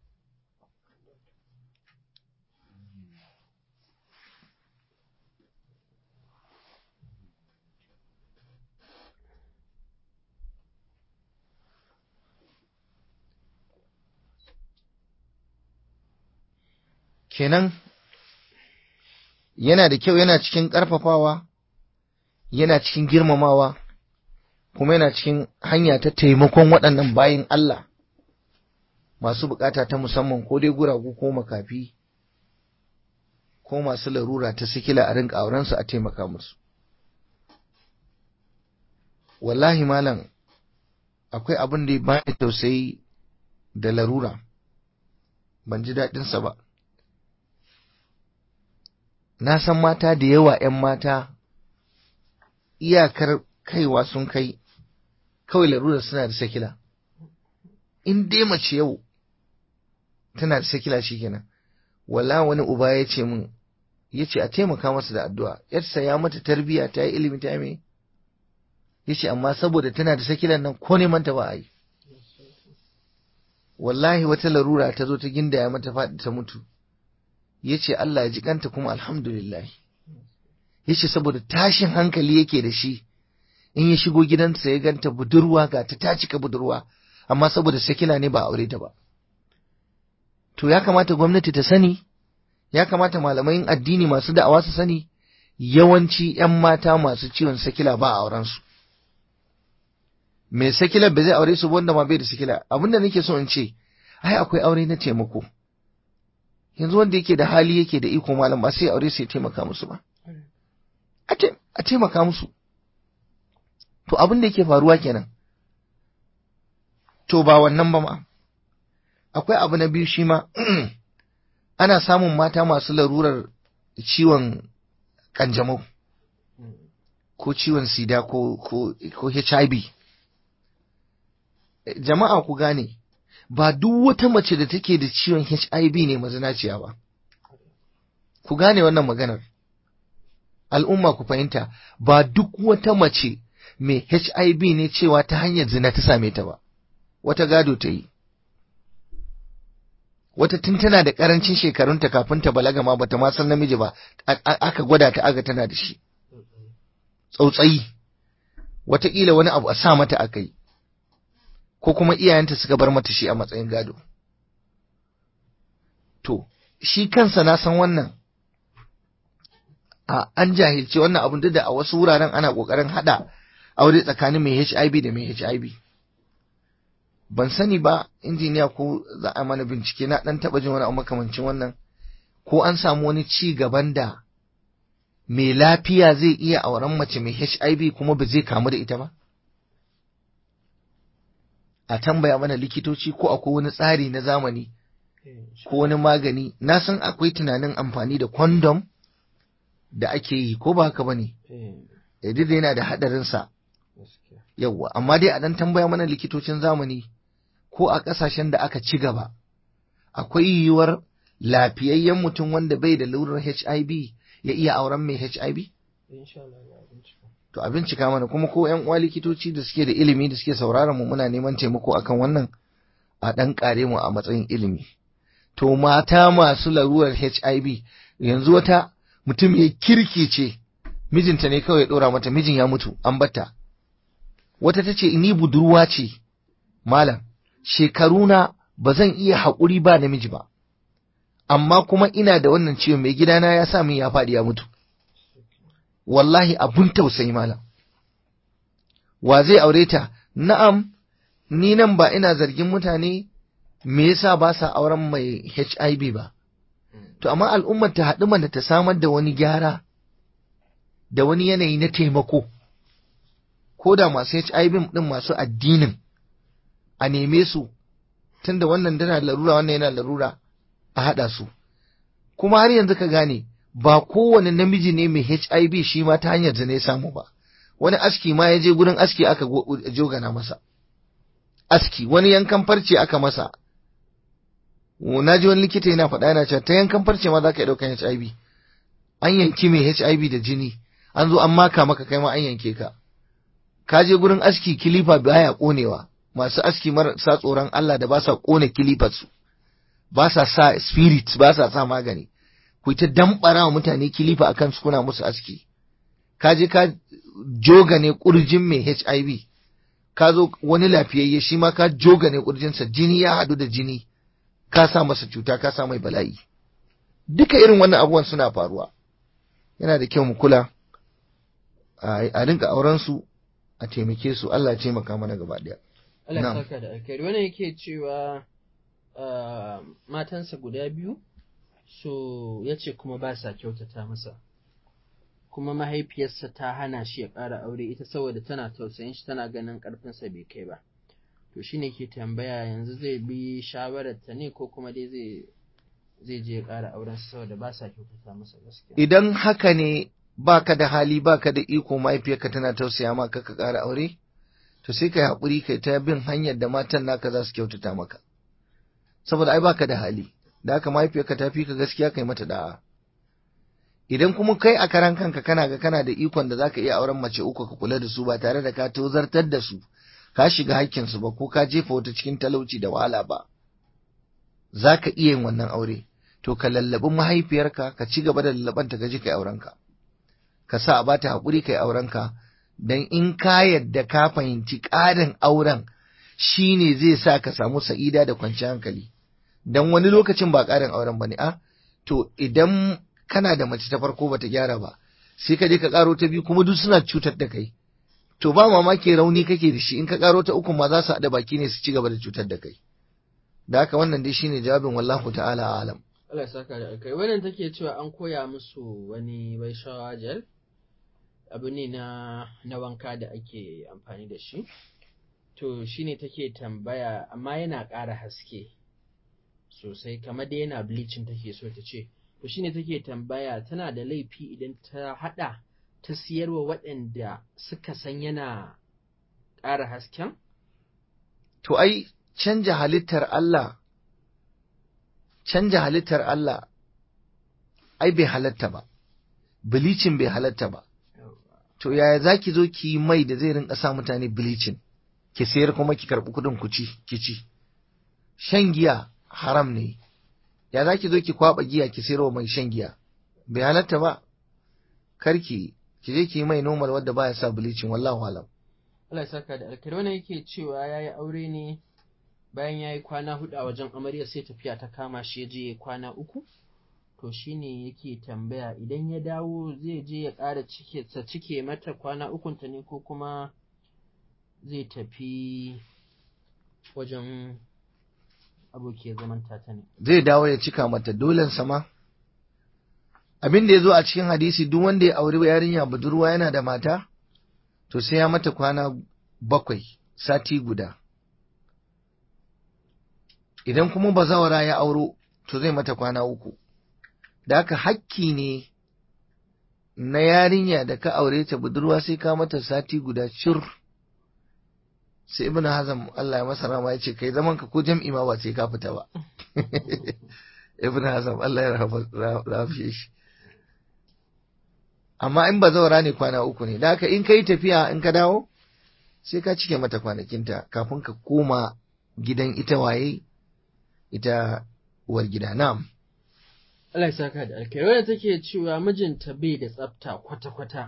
kenan yana da kyau yana cikin ƙarfafawa yana cikin girmamawa kuma yana cikin hanya ta taimakon waɗannan bayin Allah masu bukata ta musamman ko dai guragu ko makafi ko masu larura ta sikila a rinka aurensu a taimaka musu wallahi malam akwai abin da ya bani tausayi da larura ban ji daɗinsa ba na san mata da yawa ‘yan mata iyakar kaiwa sun kai kawai larura suna da sakila in dai mace yau tana da sakila shikenan wala wani uba ya ce min ya ce a taimaka masa da addu'a yarsa ya mata tarbiya ta yi ilimi ta mai ya ce amma saboda tana da sakilan nan ko neman ta ba a yi wallahi wata larura ta zo ta ginda ya mata faɗi ta mutu ya ce Allah ya ji kanta kuma alhamdulillah ya ce saboda tashin hankali yake da shi in ya shigo gidansa ya ganta budurwa ga ta ta cika budurwa amma saboda sakila ne ba aure ta ba to ya kamata gwamnati ta sani ya kamata malamai addini masu da'awa su sani yawanci 'yan mata masu ciwon sakila ba a aurensu mai sakila ba zai aure su wanda ma bai da sakila abinda nake so in ce ai akwai aure na taimako yanzu wanda yake da hali yake da iko malam ba sai aure sai taimaka musu ba a taimaka musu to abin da yake faruwa kenan to ba wannan ba ma akwai abu na biyu shi ma ana samun mata masu larurar ciwon kanjamau ko ciwon sida ko, ko, ko HIV jama'a ku gane ba duk wata mace da take da ciwon HIV ne mazinaciya ba ku gane wannan maganar al'umma ku fahimta ba duk wata mace mai HIV ne cewa ta hanyar zina ta same ta ba wata gado ta yi wata tun tana da karancin shekarunta kafin ta balaga ma bata ma san namiji ba aka gwada ta aga tana da shi tsautsayi wataƙila wani abu a sa mata aka yi ko kuma iyayenta suka bar mata shi a matsayin gado to shi kansa na san wannan a an jahilci wannan abun duk da a wasu wuraren ana ƙoƙarin haɗa aure tsakanin mai HIV da mai HIV ban sani ba injiniya ko za a mana bincike na dan taba jin wani makamancin wannan ko an samu wani ci gaban da mai lafiya zai iya auren mace mai HIV kuma ba zai kamu da ita ba a tambaya mana likitoci ko akwai wani tsari na zamani ko wani magani na san akwai tunanin amfani da condom da ake yi ko ba haka ba ne yana da haɗarinsa yawwa amma dai a dan tambaya mana likitocin zamani ko a ƙasashen da aka ci gaba akwai yiwuwar lafiyayyen mutum wanda bai da lalurar HIV ya iya auren mai HIV? To a bincika mana kuma ko ‘yan uwa likitoci da suke da ilimi da suke sauraron mu muna neman taimako akan wannan a ɗan ƙare mu a matsayin ilimi. To mata masu larurar HIV yanzu wata mutum ya kirki ce mijinta ne kawai ya ɗora mata mijin ya mutu an batta. Wata ta ce ni budurwa ce malam shekaruna ba zan iya haƙuri ba namiji ba. amma kuma ina da wannan ciwon mai gidana ya sa min ya faɗi ya mutu wallahi abun tausayi malam wa zai aure ta na'am ni nan ba ina zargin mutane me yasa ba sa auren mai HIV ba to amma al'ummar ta haɗu mana ta samar da wani gyara da wani yanayi na taimako ko da masu HIV din masu addinin a neme su tunda wannan tana larura wannan yana larura a haɗa su kuma har yanzu ka gane ba kowane namiji ne mai HIV shi ma ta hanyar zane samu ba wani aski ma ya je gurin aski aka jogana masa aski wani yankan farce aka masa na ji wani likita yana faɗa yana cewa ta yankan farce ma za ka ɗaukan HIV an yanki mai HIV da jini an zo an maka maka kai ma an yanke ka ka je gurin aski kilifa baya konewa masu aski marasa tsoron Allah da ba sa kone kilifar su ba sa sa spirit ba sa sa magani ku ta dambara wa mutane kilifa akan su kuna musu aski ka je ka joga ne kurjin mai HIV ka zo wani lafiyayye shi ma ka joga ne kurjinsa jini ya haɗu da jini ka sa masa cuta ka sa mai bala'i duka irin wannan abubuwan suna faruwa yana da kyau mu kula a rinka auren su a taimake su Allah ya taimaka mana gaba daya Allah ya saka da alkhairi wannan yake cewa matansa guda biyu so ya ce kuma ba sa kyautata masa kuma mahaifiyarsa ta hana shi ya ƙara aure ita saboda tana tausayin shi tana ganin ƙarfinsa bai kai ba to shi ne ke tambaya yanzu zai bi shawarar ta ne ko kuma dai zai zai je ya ƙara auren saboda ba sa kyautata masa gaskiya idan haka ne baka da hali baka da iko mahaifiyarka tana tausaya maka ka ƙara aure to sai kai haƙuri kai ta bin hanyar da matan naka za su kyautata maka saboda ai baka da hali da haka mahaifiyarka ta fi ka gaskiya kai mata da'a idan kuma kai a karan kanka kana ga kana da ikon da zaka iya auren mace uku ka kula da su ba tare da ka tozartar da su ka shiga hakkin su ba ko ka jefa wata cikin talauci da wahala ba zaka iya yin wannan aure to ka lallabi mahaifiyarka ka ci gaba da lallabanta ka je kai aurenka ka sa a bata hakuri kai aurenka dan in ka yadda ka fahimci ƙarin auren shine zai sa ka samu sa'ida da kwanciyar hankali dan wani lokacin ba ƙarin auren bane a to idan kana da mace ta farko bata gyara ba sai ka je ka karo ta biyu kuma duk suna cutar da kai to ba mamaki rauni kake da shi in ka karo ta uku ma za su haɗa baki ne su ci gaba da cutar da kai da haka wannan dai shine jawabin wallahu ta'ala alam Allah ya saka da kai wannan take cewa an koya musu wani bai gel abu ne na na wanka da ake amfani da shi to shine take tambaya amma yana ƙara haske sosai kamar da yana bleaching take so ta ce to shine take tambaya tana da laifi idan ta hada ta siyarwa waɗanda suka san yana ƙara hasken? To ai canja halittar Allah canja halittar Allah ai bai halatta ba bilicin bai halatta ba to yaya za ki zo ki yi mai da zai rinka sa mutane bilicin ki sayar kuma ki karɓi kuɗin ku ci ki ci shan giya haram ne ya za ki zo ki kwaba giya ki sayarwa mai shan giya bai halatta ba karki ki je ki yi mai normal wadda baya sa bleaching wallahu alam Allah ya saka da alkhairi wannan yake cewa yayi aure ne bayan yayi kwana hudu a wajen amarya sai tafiya ta kama shi ya je kwana uku to shine yake tambaya idan ya dawo zai je ya ƙara cike sa cike mata kwana ukun ta ne ko kuma zai tafi wajen abokiyar zaman tata ne. Zai dawo ya cika mata dolen sama. Abin da ya zo a cikin hadisi duk wanda ya auri yarinya budurwa yana da mata, to sai ya mata kwana bakwai sati guda. Idan kuma bazawara ya auro, to zai mata kwana uku. Da haka hakki ne na yarinya da ka aure ta budurwa sai ka mata sati guda cir. sai ibnu hazm Allah ya masa rama ya ce kai zaman ka ko jam'i ma ba sai ka fita ba ibnu hazm Allah ya rafa shi amma in ba zaura ne kwana uku ne da haka in kai tafiya in ka dawo sai ka cike mata kwanakinta kafin ka koma gidan ita waye ita uwar gida na'am Allah ya saka da alkai wadda take cewa mijinta bai da tsafta kwata-kwata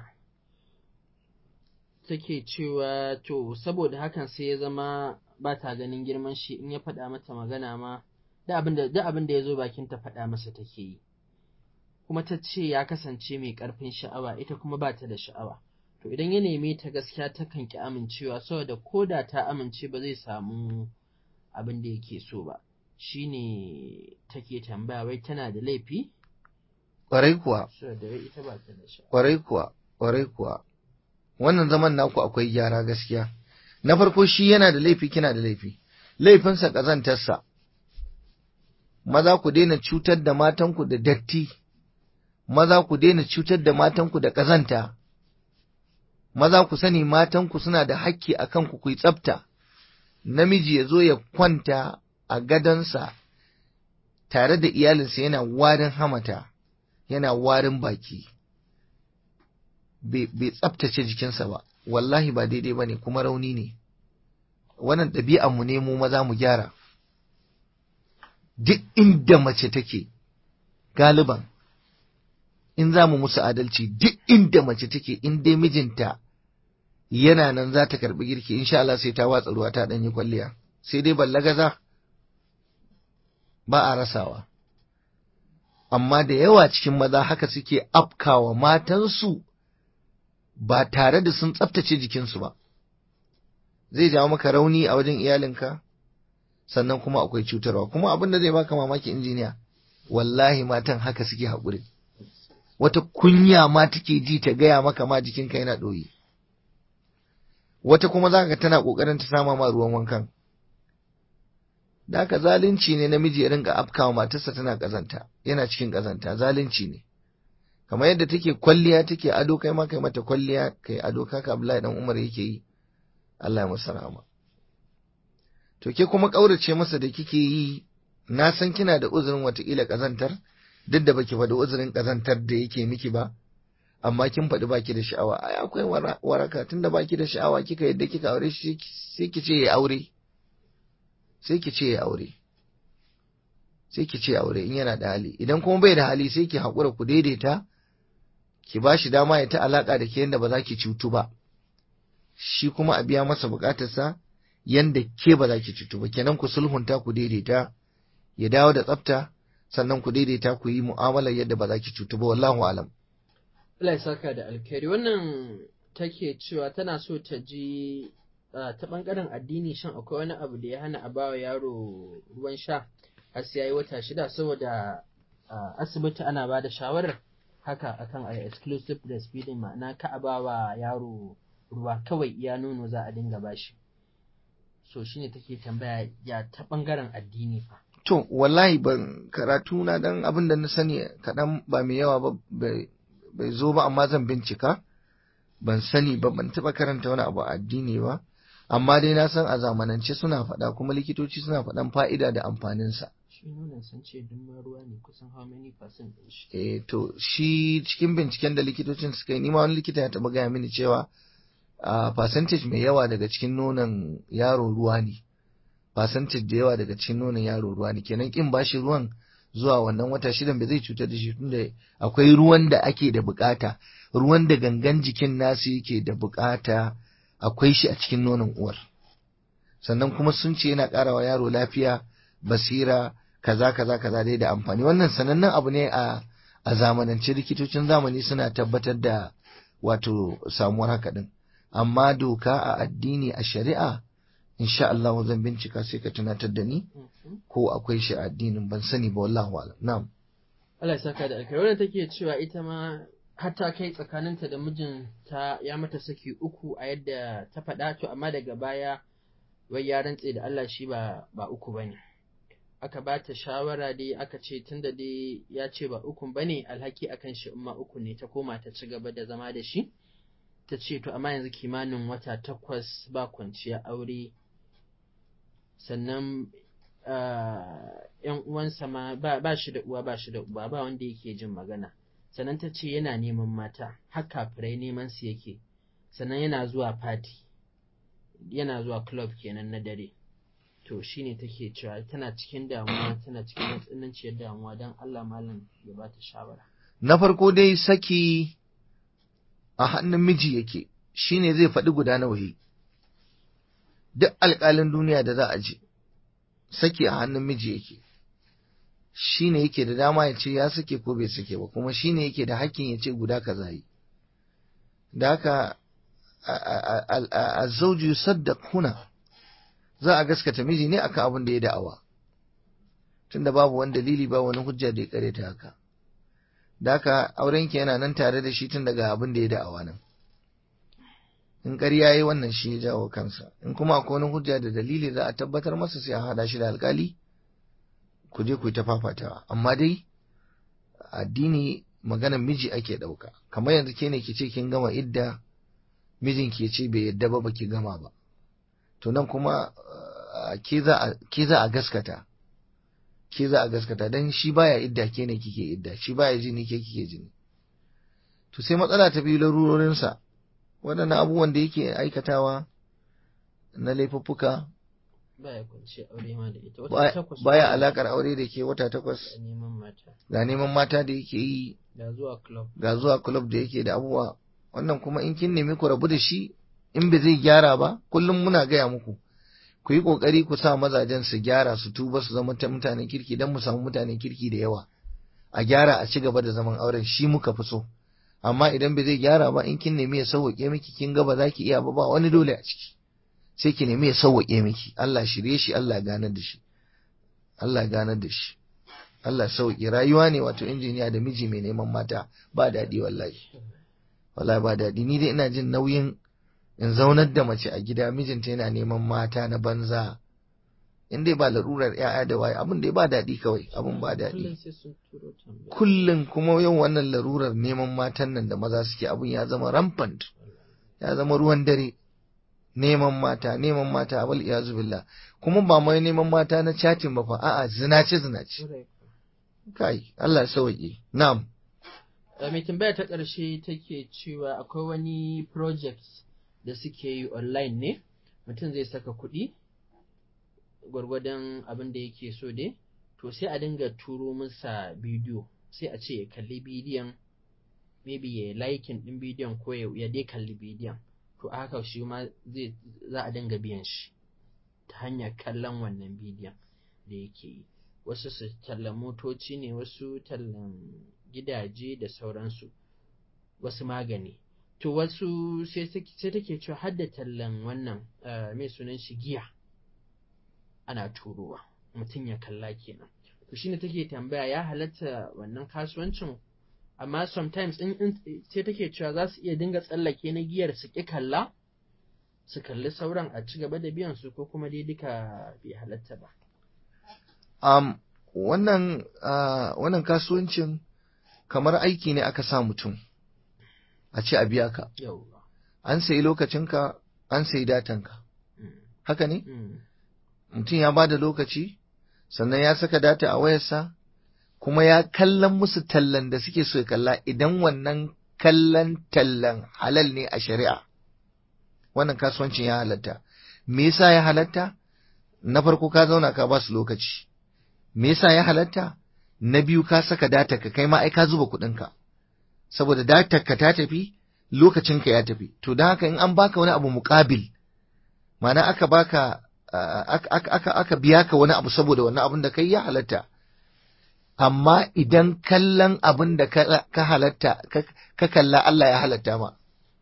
take cewa to saboda hakan sai ya zama ba ta ganin girman shi in ya faɗa mata magana ma da abin da abin da ya zo bakin ta faɗa masa take yi kuma ta ce ya kasance mai ƙarfin sha'awa ita kuma ba ta da sha'awa to idan ya neme ta gaskiya takan ki amincewa saboda ko da ta amince ba zai samu abin da yake so ba shine take tambaya wai tana da laifi kwarai kuwa saboda wai ita ba ta da sha'awa kwarai kuwa kwarai kuwa wannan zaman naku akwai gyara gaskiya na farko shi yana da laifi kina da laifi laifinsa ƙazantarsa maza ku daina cutar da matanku da datti maza ku daina cutar da matanku da ƙazanta maza ku sani matanku suna da hakki a kanku ku yi tsafta namiji ya zo ya kwanta a gadonsa tare da iyalinsa yana warin hamata yana warin baki bai tsaftace jikinsa ba wallahi ba daidai ba ne kuma rauni ne wannan ɗabi'anmu ne mu maza mu gyara duk inda mace take galiban in za mu musu adalci duk inda mace take in dai mijinta yana nan za ta karɓi girki insha Allah sai ta watsa ruwa ta ɗanyi kwalliya sai dai ballagaza ba a rasawa amma da yawa cikin maza haka suke afkawa matansu ba tare da sun tsaftace jikinsu ba zai jawo maka rauni a wajen iyalinka sannan kuma akwai cutarwa kuma abin da zai baka mamaki injiniya wallahi matan haka suke haƙuri wata kunya ma take ji ta gaya maka ma jikinka yana ɗoyi wata kuma za ka tana ƙoƙarin ta sama ma ruwan wankan da haka zalunci ne namiji ya rinka afkawa matarsa tana ƙazanta yana cikin ƙazanta zalunci ne kamar yadda take kwalliya take ado kai ma kai mata kwalliya kai ado kaka Abdullahi dan Umar yake yi Allah ya masa rahama to ke kuma kaurace masa da kike yi na san kina da uzurin watakila kazantar duk da baki faɗi uzurin kazantar da yake miki ba amma kin faɗi baki da sha'awa ai akwai waraka tunda baki da sha'awa kika yadda kika aure shi sai ki ce ya aure sai ki ce ya aure sai ki ce aure in yana da hali idan kuma bai da hali sai ki haƙura ku daidaita ki ba shi dama ya ta alaƙa da ke yadda ba za ki cutu ba shi kuma a biya masa buƙatarsa yadda ke ba za ki cutu ba kenan ku sulhunta ku daidaita ya dawo da tsafta sannan ku daidaita ku yi mu'amalar yadda ba za ki cutu ba wallahu alam Allah ya saka da alkhairi wannan take cewa tana so ta ji ta bangaren addini shan akwai wani abu da ya hana a bawa yaro ruwan sha har sai yayi wata shida saboda asibiti ana ba da shawarar haka akan a exclusive breastfeeding ma'ana ka a bawa yaro ruwa kawai iya nono za a dinga bashi so shine take tambaya ya ta bangaren addini fa to wallahi ban karatu na dan abin da na sani kaɗan ba mai yawa ba bai zo ba amma zan bincika ban sani ba ban taɓa karanta wani abu addini ba amma dai na san a zamanance suna faɗa kuma likitoci suna faɗan fa'ida da amfaninsa. Shi nonon sun ce duk ruwa ne kusan how many percent ɗin shi. Eh to shi cikin binciken da likitocin suka yi nima wani likita ya taɓa gaya mini cewa a percentage mai yawa daga cikin nonon yaro ruwa ne. Percentage da yawa daga cikin nonon yaro ruwa ne kenan kin bashi ruwan zuwa wannan wata shidan bai zai cutar da shi tunda akwai ruwan da ake da bukata ruwan da gangan jikin nasu yake da bukata akwai shi a cikin nonon uwar sannan kuma sun ce yana ƙara wa yaro lafiya basira kaza kaza kaza dai da amfani wannan sanannen abu ne a a zamanance likitocin zamani suna tabbatar da wato samuwar haka din amma doka a addini a shari'a insha Allah zan bincika sai ka tunatar da ni ko akwai shi a addinin ban sani ba wallahu a'lam na'am Allah ya saka da alkai wannan take cewa ita ma har ta kai tsakaninta da mijinta ya mata saki uku a yadda ta faɗa to amma daga baya wai ya rantse da Allah shi ba ba uku bane aka ba ta shawara dai aka ce tunda dai ya ce ba ukun bane alhaki akan shi umma uku ne ta koma ta ci gaba da zama da shi ta ce to amma yanzu kimanin wata takwas ba kwanciya aure sannan yan uwansa ma ba shi da uwa ba shi da uba ba wanda yake jin magana sannan ta ce yana neman mata har kafirai neman su yake sannan yana zuwa fati yana zuwa club kenan na dare to shine take cewa tana cikin damuwa tana cikin matsananciyar damuwa don Allah malam ya ba ta shawara na farko dai saki a hannun miji yake shine zai faɗi guda nawa yi duk alƙalin duniya da za a je saki a hannun miji yake shine yake da dama ya ce ya sake ko bai sake ba kuma shine yake da hakkin ya ce guda kaza yi da haka azzauju yusaddaq huna za a gaskata miji ne akan abin da ya da'awa tunda babu wani dalili ba wani hujja da ya kare ta haka da haka aurenki yana nan tare da shi tun daga abin da ya da'awa nan in ƙarya yi wannan shi ya jawo kansa in kuma akwai wani hujja da dalili za a tabbatar masa sai a hada shi da alkali ku je ku yi ta fafatawa amma dai addini maganar miji ake ɗauka kamar yanzu ke ne ki ce kin gama idda mijin ke ce bai yadda ba baki gama ba to nan kuma ke za a gaskata ke za a gaskata don shi baya idda ke ne kike idda shi baya jini ke kike jini to sai matsala ta biyu larurorinsa waɗannan abubuwan da yake aikatawa na laifuffuka baya kwanci aure ma da ita wata takwas baya alakar aure da ke wata takwas da neman mata ga neman mata da yake yi da zuwa club ga zuwa club da yake da abubuwa wannan kuma in kin nemi ku rabu da shi in ba zai gyara ba kullum muna gaya muku ku yi kokari ku sa mazajen su gyara su tuba su zama mutanen kirki dan mu samu mutanen kirki da yawa a gyara a ci gaba da zaman auren shi muka fi so amma idan ba zai gyara ba in kin nemi ya sauwaƙe miki kin ga ba za ki iya ba ba wani dole a ciki sai ki nemi ya sauwaƙe miki Allah shirye shi Allah ganar da shi Allah ganar da shi Allah sauƙi rayuwa ne wato injiniya da miji mai neman mata ba daɗi wallahi wallahi ba daɗi ni dai ina jin nauyin in zaunar da mace a gida mijinta yana neman mata na banza in dai ba larurar ‘ya'ya da waye abin da ba daɗi kawai abin ba daɗi kullum kuma yau wannan larurar neman matan nan da maza suke abin ya zama rampant ya zama ruwan dare neman mata neman mata abal iyazu billah kuma ba mai neman mata na chatin ba fa a'a zinace zinace kai Allah ya sauke na'am mai tambaya ta ƙarshe take cewa akwai wani project da suke yi online ne mutum zai saka kuɗi gwargwadon abin da yake so dai to sai a dinga turo masa bidiyo sai a ce ya kalli bidiyon maybe ya likin ɗin bidiyon ko ya dai kalli bidiyon to a haka shi ma zai za a dinga biyan shi ta hanyar kallon wannan bidiyon da yake yi wasu su tallan motoci ne wasu tallan gidaje da sauransu wasu magani to wasu sai take cewa har da tallan wannan mai sunan shi giya ana turowa mutum ya kalla kenan to shine take tambaya ya halatta wannan kasuwancin amma sometimes in sai take cewa za su iya dinga tsallake na giyar su ki kalla su kalli sauran a ci gaba da biyan su ko kuma dai duka bai halatta ba um, wannan uh, wannan kasuwancin kamar aiki ne aka sa mutum a ce a biya ka yauwa an sayi lokacinka an sayi datanka mm. haka ne mm. mutum ya ba da lokaci sannan ya saka data a wayarsa kuma ya kallon musu tallan da suke so ya kalla idan wannan kallon tallan halal ne a shari'a wannan kasuwancin ya halatta me yasa ya halatta na farko ka zauna ka ba su lokaci me yasa ya halatta na biyu ka saka data ka kai ma ai ka zuba kuɗinka saboda datar ka ta tafi lokacinka ya tafi to don haka in an baka wani abu muƙabil ma'ana aka baka aka aka aka biya ka wani abu saboda wannan abin da kai ya halatta amma idan kallon abin da ka halatta ka kalla Allah ya halatta ma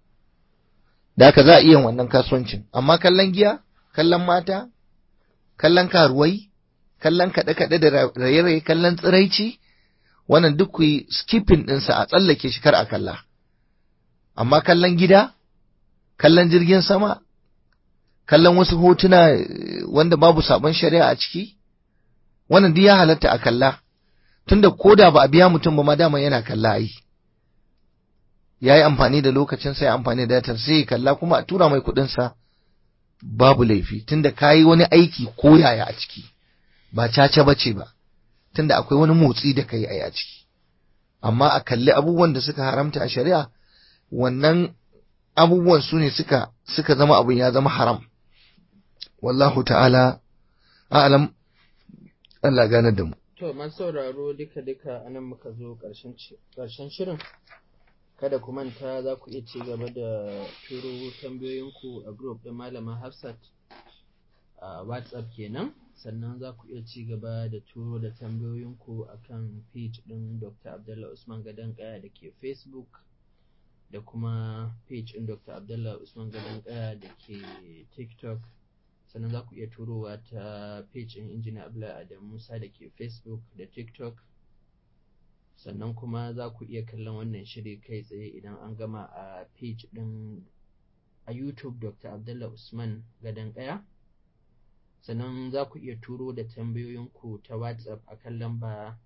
da haka za a iya wannan kasuwancin amma kallon giya kallon mata kallon karuwai kallon kaɗe-kaɗe da raye-raye kallon tsiraici wannan duk ku yi skipping ɗinsa a tsallake shi kar a kalla amma kallon gida kallon jirgin sama kallon wasu hotuna wanda babu sabon shari'a a ciki wannan duk ya halatta a kalla tunda ko da ba a biya mutum ba ma dama yana kalla ai ya yi amfani da lokacin sai amfani da datar sai ya kalla kuma a tura mai kuɗinsa babu laifi tunda ka yi wani aiki ko yaya a ciki ba caca ba ce ba tunda akwai wani motsi da ka yi a ciki amma a kalli abubuwan da suka haramta a shari'a wannan abubuwan su ne suka suka zama abin ya zama haram wallahu ta'ala a'lam Allah gane da mu To, masu sauraro duka-duka anan muka zo ƙarshen shirin. Kada ku manta za ku iya ci gaba da turo tambayoyinku a group ɗin Malama Hafsat a WhatsApp kenan. Sannan za ku iya ci gaba da turo da tambayoyinku a kan page ɗin Dr. Abdullah Usman Gadon Kaya da ke Facebook da kuma page ɗin Dr. Abdullah Usman Gadon Kaya da ke TikTok. sannan za ku iya turowa ta page ɗin injiniya Abdullahi Adam Musa da ke Facebook da TikTok sannan kuma za ku iya kallon wannan shiri kai tsaye idan an gama a page ɗin a YouTube Dr. Abdullah Usman Gadon Ƙaya sannan za ku iya turo da tambayoyinku ta WhatsApp a kan lamba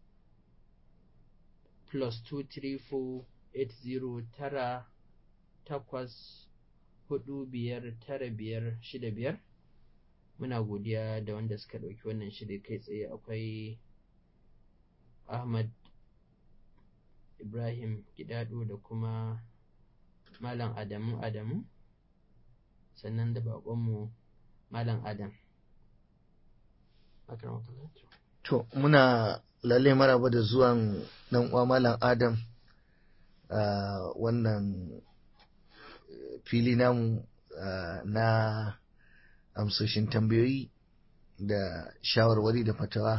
plus 234 tara takwas hudu biyar tara biyar shida biyar muna godiya da wanda suka ɗauki wannan shiri kai tsaye akwai ahmad ibrahim gidado da kuma malam adamu adamu sannan da baƙonmu malam adam to muna lalle maraba da zuwan dan uwa malam adam a wannan fili namu na amsoshin tambayoyi da shawarwari da fatawa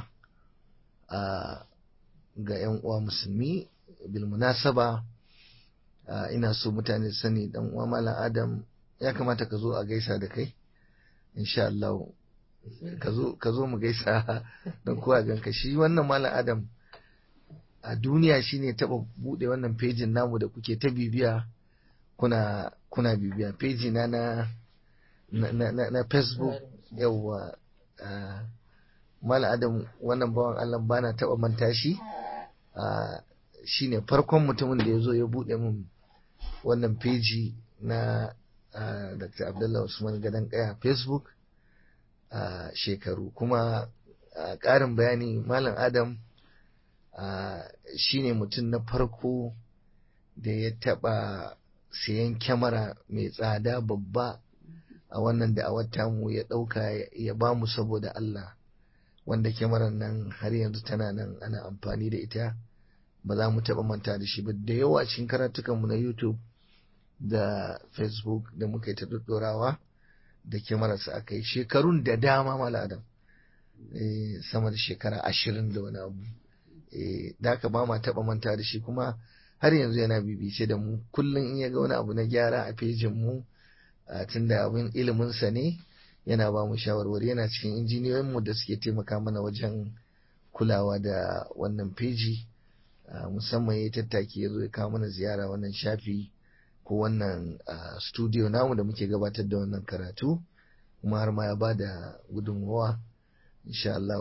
ga 'yan uwa musulmi bilmunasaba ina so mutane sani dan uwa malam adam ya kamata ka zo a gaisa da kai insha Allah ka zo mu gaisa don kowa ganka shi wannan malam adam a duniya shine taba bude wannan fejin namu da kuke ta bibiya kuna kuna bibiya peji na na na, na, na facebook yawwa uh, mala adam wannan bawan allah bana taba manta shi uh, shine farkon mutumin da ya zo ya bude min wannan peji na uh, dr abdullah usman gadon kaya facebook uh, shekaru kuma uh, ƙarin bayani malam adam uh, shine mutum na farko da ya taba siyan kyamara mai tsada babba a wannan da a mu ya ɗauka ya ba mu saboda Allah wanda kyamarar nan har yanzu tana nan ana amfani da ita ba za mu taɓa manta da shi ba da yawa cikin karatukanmu na YouTube da Facebook da muka yi ta ɗorawa da kyamararsa aka yi shekarun da dama maladam sama da shekara ashirin da wani abu da aka ba ma taɓa manta da shi kuma har yanzu yana bibice da mu kullum in ya ga wani abu na gyara a fejin mu tun da abin iliminsa ne yana ba mu shawarwari yana cikin injiniyoyin mu da suke taimaka mana wajen kulawa da wannan feji musamman ya tattaki ya zo ya kawo mana ziyara wannan shafi ko wannan studio namu da muke gabatar da wannan karatu kuma har ma ya ba da gudunmawa insha Allah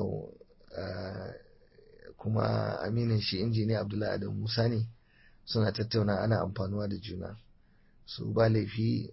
kuma aminin shi injiniya Abdullahi Adam Musa ne suna tattauna ana amfanuwa da juna su ba laifi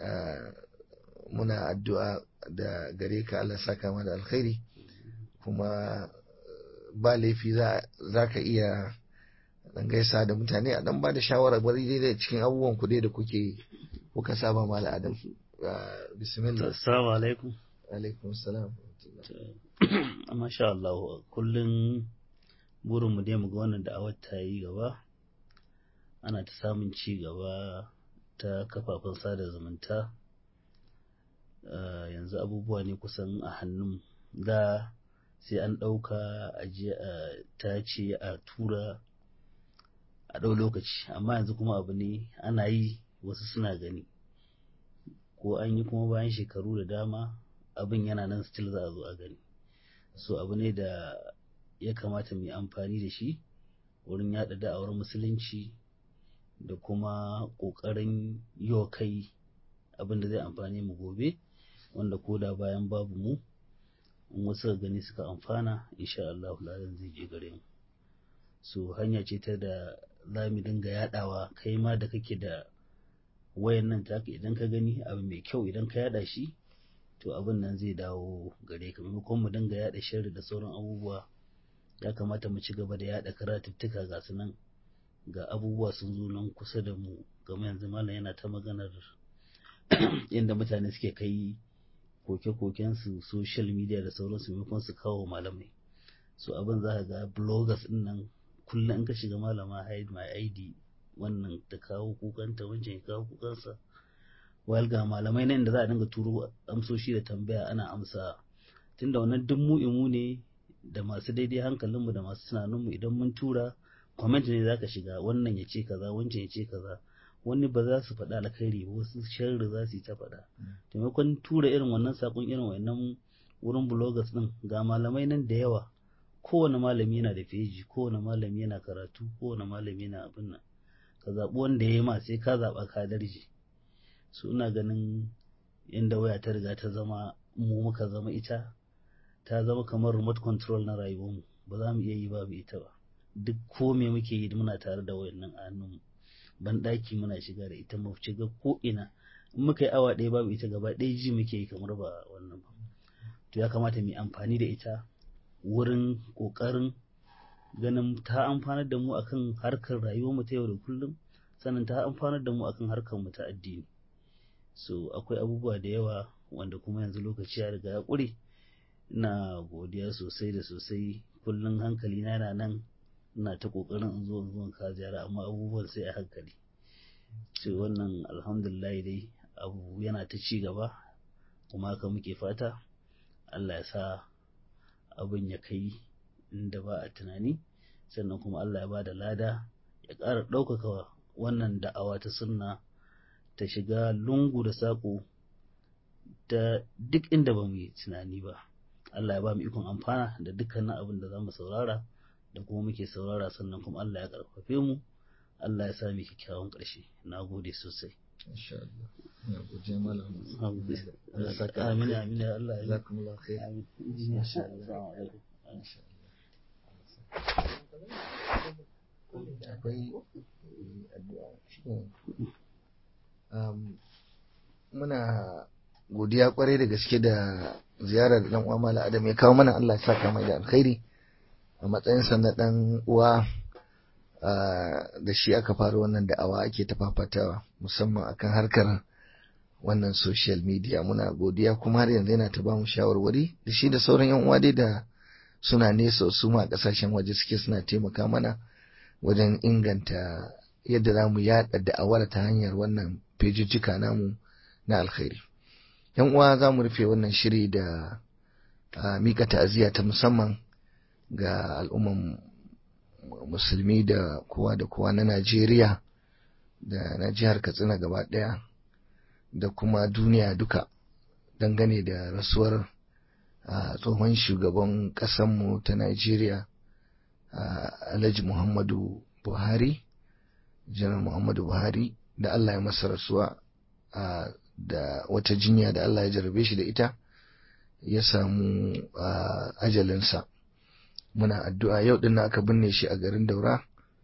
muna addu'a da gare ka Allah saka mana alkhairi kuma ba laifi za ka iya dan gaisa da mutane a dan ba da shawara bari daidai cikin abubuwan ku da kuke kuka saba mala adam bismillah assalamu alaikum alaikum assalam masha Allah kullum burin mu dai mu ga wannan da'awar ta yi gaba ana ta samun ci gaba ta kafafen sada zumunta yanzu abubuwa ne kusan a hannun da sai an ɗauka a je a tace a tura a ɗau lokaci amma yanzu kuma abu ne ana yi wasu suna gani ko an yi kuma bayan shekaru da dama abin yana nan still za a zo a gani so abu ne da ya kamata mu yi amfani da shi wurin yaɗa da'awar musulunci da kuma ƙoƙarin yi wa kai abin da zai amfani mu gobe wanda ko da bayan babu mu in wasu gani suka amfana insha Allah ladan zai je gare mu so hanya ce ta da za mu dinga yadawa kai ma da kake da wayan nan taka idan ka gani abu mai kyau idan ka yada shi to abin nan zai dawo gare ka maimakon mu dinga yada sharri da sauran abubuwa ya kamata mu ci gaba da yada karatuttuka ga su nan ga abubuwa sun zo nan kusa da mu game yanzu malam yana ta maganar inda mutane suke kai koke-kokensu social media da sauransu maimakon su kawo malamai so abin za ka ga bloggers din nan kullum in ka shiga malama hide my id wannan ta kawo kukanta wancan ya kawo kukansa wal ga malamai nan da za a dinga turo amsoshi da tambaya ana amsa tunda wannan duk mu imu ne da masu daidai hankalinmu da masu tunaninmu idan mun tura comment ne zaka shiga wannan ya ce kaza wancan ya ce kaza wani ba za su faɗa alkhairi ba wasu sharri za su yi ta faɗa taimakon tura irin wannan sakon irin wannan wurin bloggers din ga malamai nan da yawa kowane malami yana da feji kowane malami yana karatu kowane malami yana abin nan ka zaɓi wanda ya yi ma sai ka zaɓa ka darje su ina ganin inda waya ta riga ta zama mu muka zama ita ta zama kamar remote control na rayuwarmu ba za mu iya yi babu ita ba duk ko me muke yi muna tare da wayannan a hannunmu ban ɗaki muna shiga da ita mu shiga ko ina in muka yi awa ɗaya babu ita gaba ɗaya ji muke yi kamar ba wannan ba to ya kamata mu yi amfani da ita wurin ƙoƙarin ganin ta amfanar da mu akan harkar rayuwarmu ta yau da kullum sannan ta amfanar da mu akan harkar mu ta addini so akwai abubuwa da yawa wanda kuma yanzu lokaci ya riga ya ƙure ina godiya sosai da sosai kullum hankali na yana nan ina ta ƙoƙarin in zo in zo ka ziyara amma abubuwan sai a hankali so wannan alhamdulillah dai abu yana ta ci gaba kuma haka muke fata Allah ya sa abin ya kai inda ba a tunani sannan kuma Allah ya ba da lada ya ƙara ɗaukaka wannan da'awa ta sunna ta shiga lungu da saƙo da duk inda ba mu yi tunani ba Allah ya ba mu ikon amfana da dukkanin abin da za mu saurara da kuma muke saurara sannan kuma Allah ya ƙarfafe mu Allah ya sa mu kyakkyawan ƙarshe na gode sosai insha Allah ina godiya malam Allah saka amin amin ya Allah ya jazakumullahu khair amin insha Allah akwai addu'a um, muna godiya kwarai da gaske da ziyarar dan uwa Malam Adam ya kawo mana Allah ya saka mai da alkhairi a matsayin sa na dan uwa da shi aka fara wannan da'awa ake ta fafatawa musamman akan harkar wannan social media muna godiya kuma har yanzu yana ta bamu shawarwari da shi da sauran yan uwa dai da suna nesa su ma kasashen waje suke suna taimaka mana wajen inganta yadda za mu yaɗa da'awar ta hanyar wannan fejijjika namu na alkhairi yan uwa za mu rufe wannan shiri da mika ta'aziyya ta musamman ga al'umman musulmi da kowa da kowa na najeriya da na jihar katsina gaba ɗaya da kuma duniya duka dangane da rasuwar tsohon shugaban ƙasanmu ta najeriya alhaji muhammadu buhari janar muhammadu buhari da allah ya masa rasuwa da wata jinya da allah ya jarabe shi da ita ya samu ajalinsa muna addu'a yau din aka binne shi a garin daura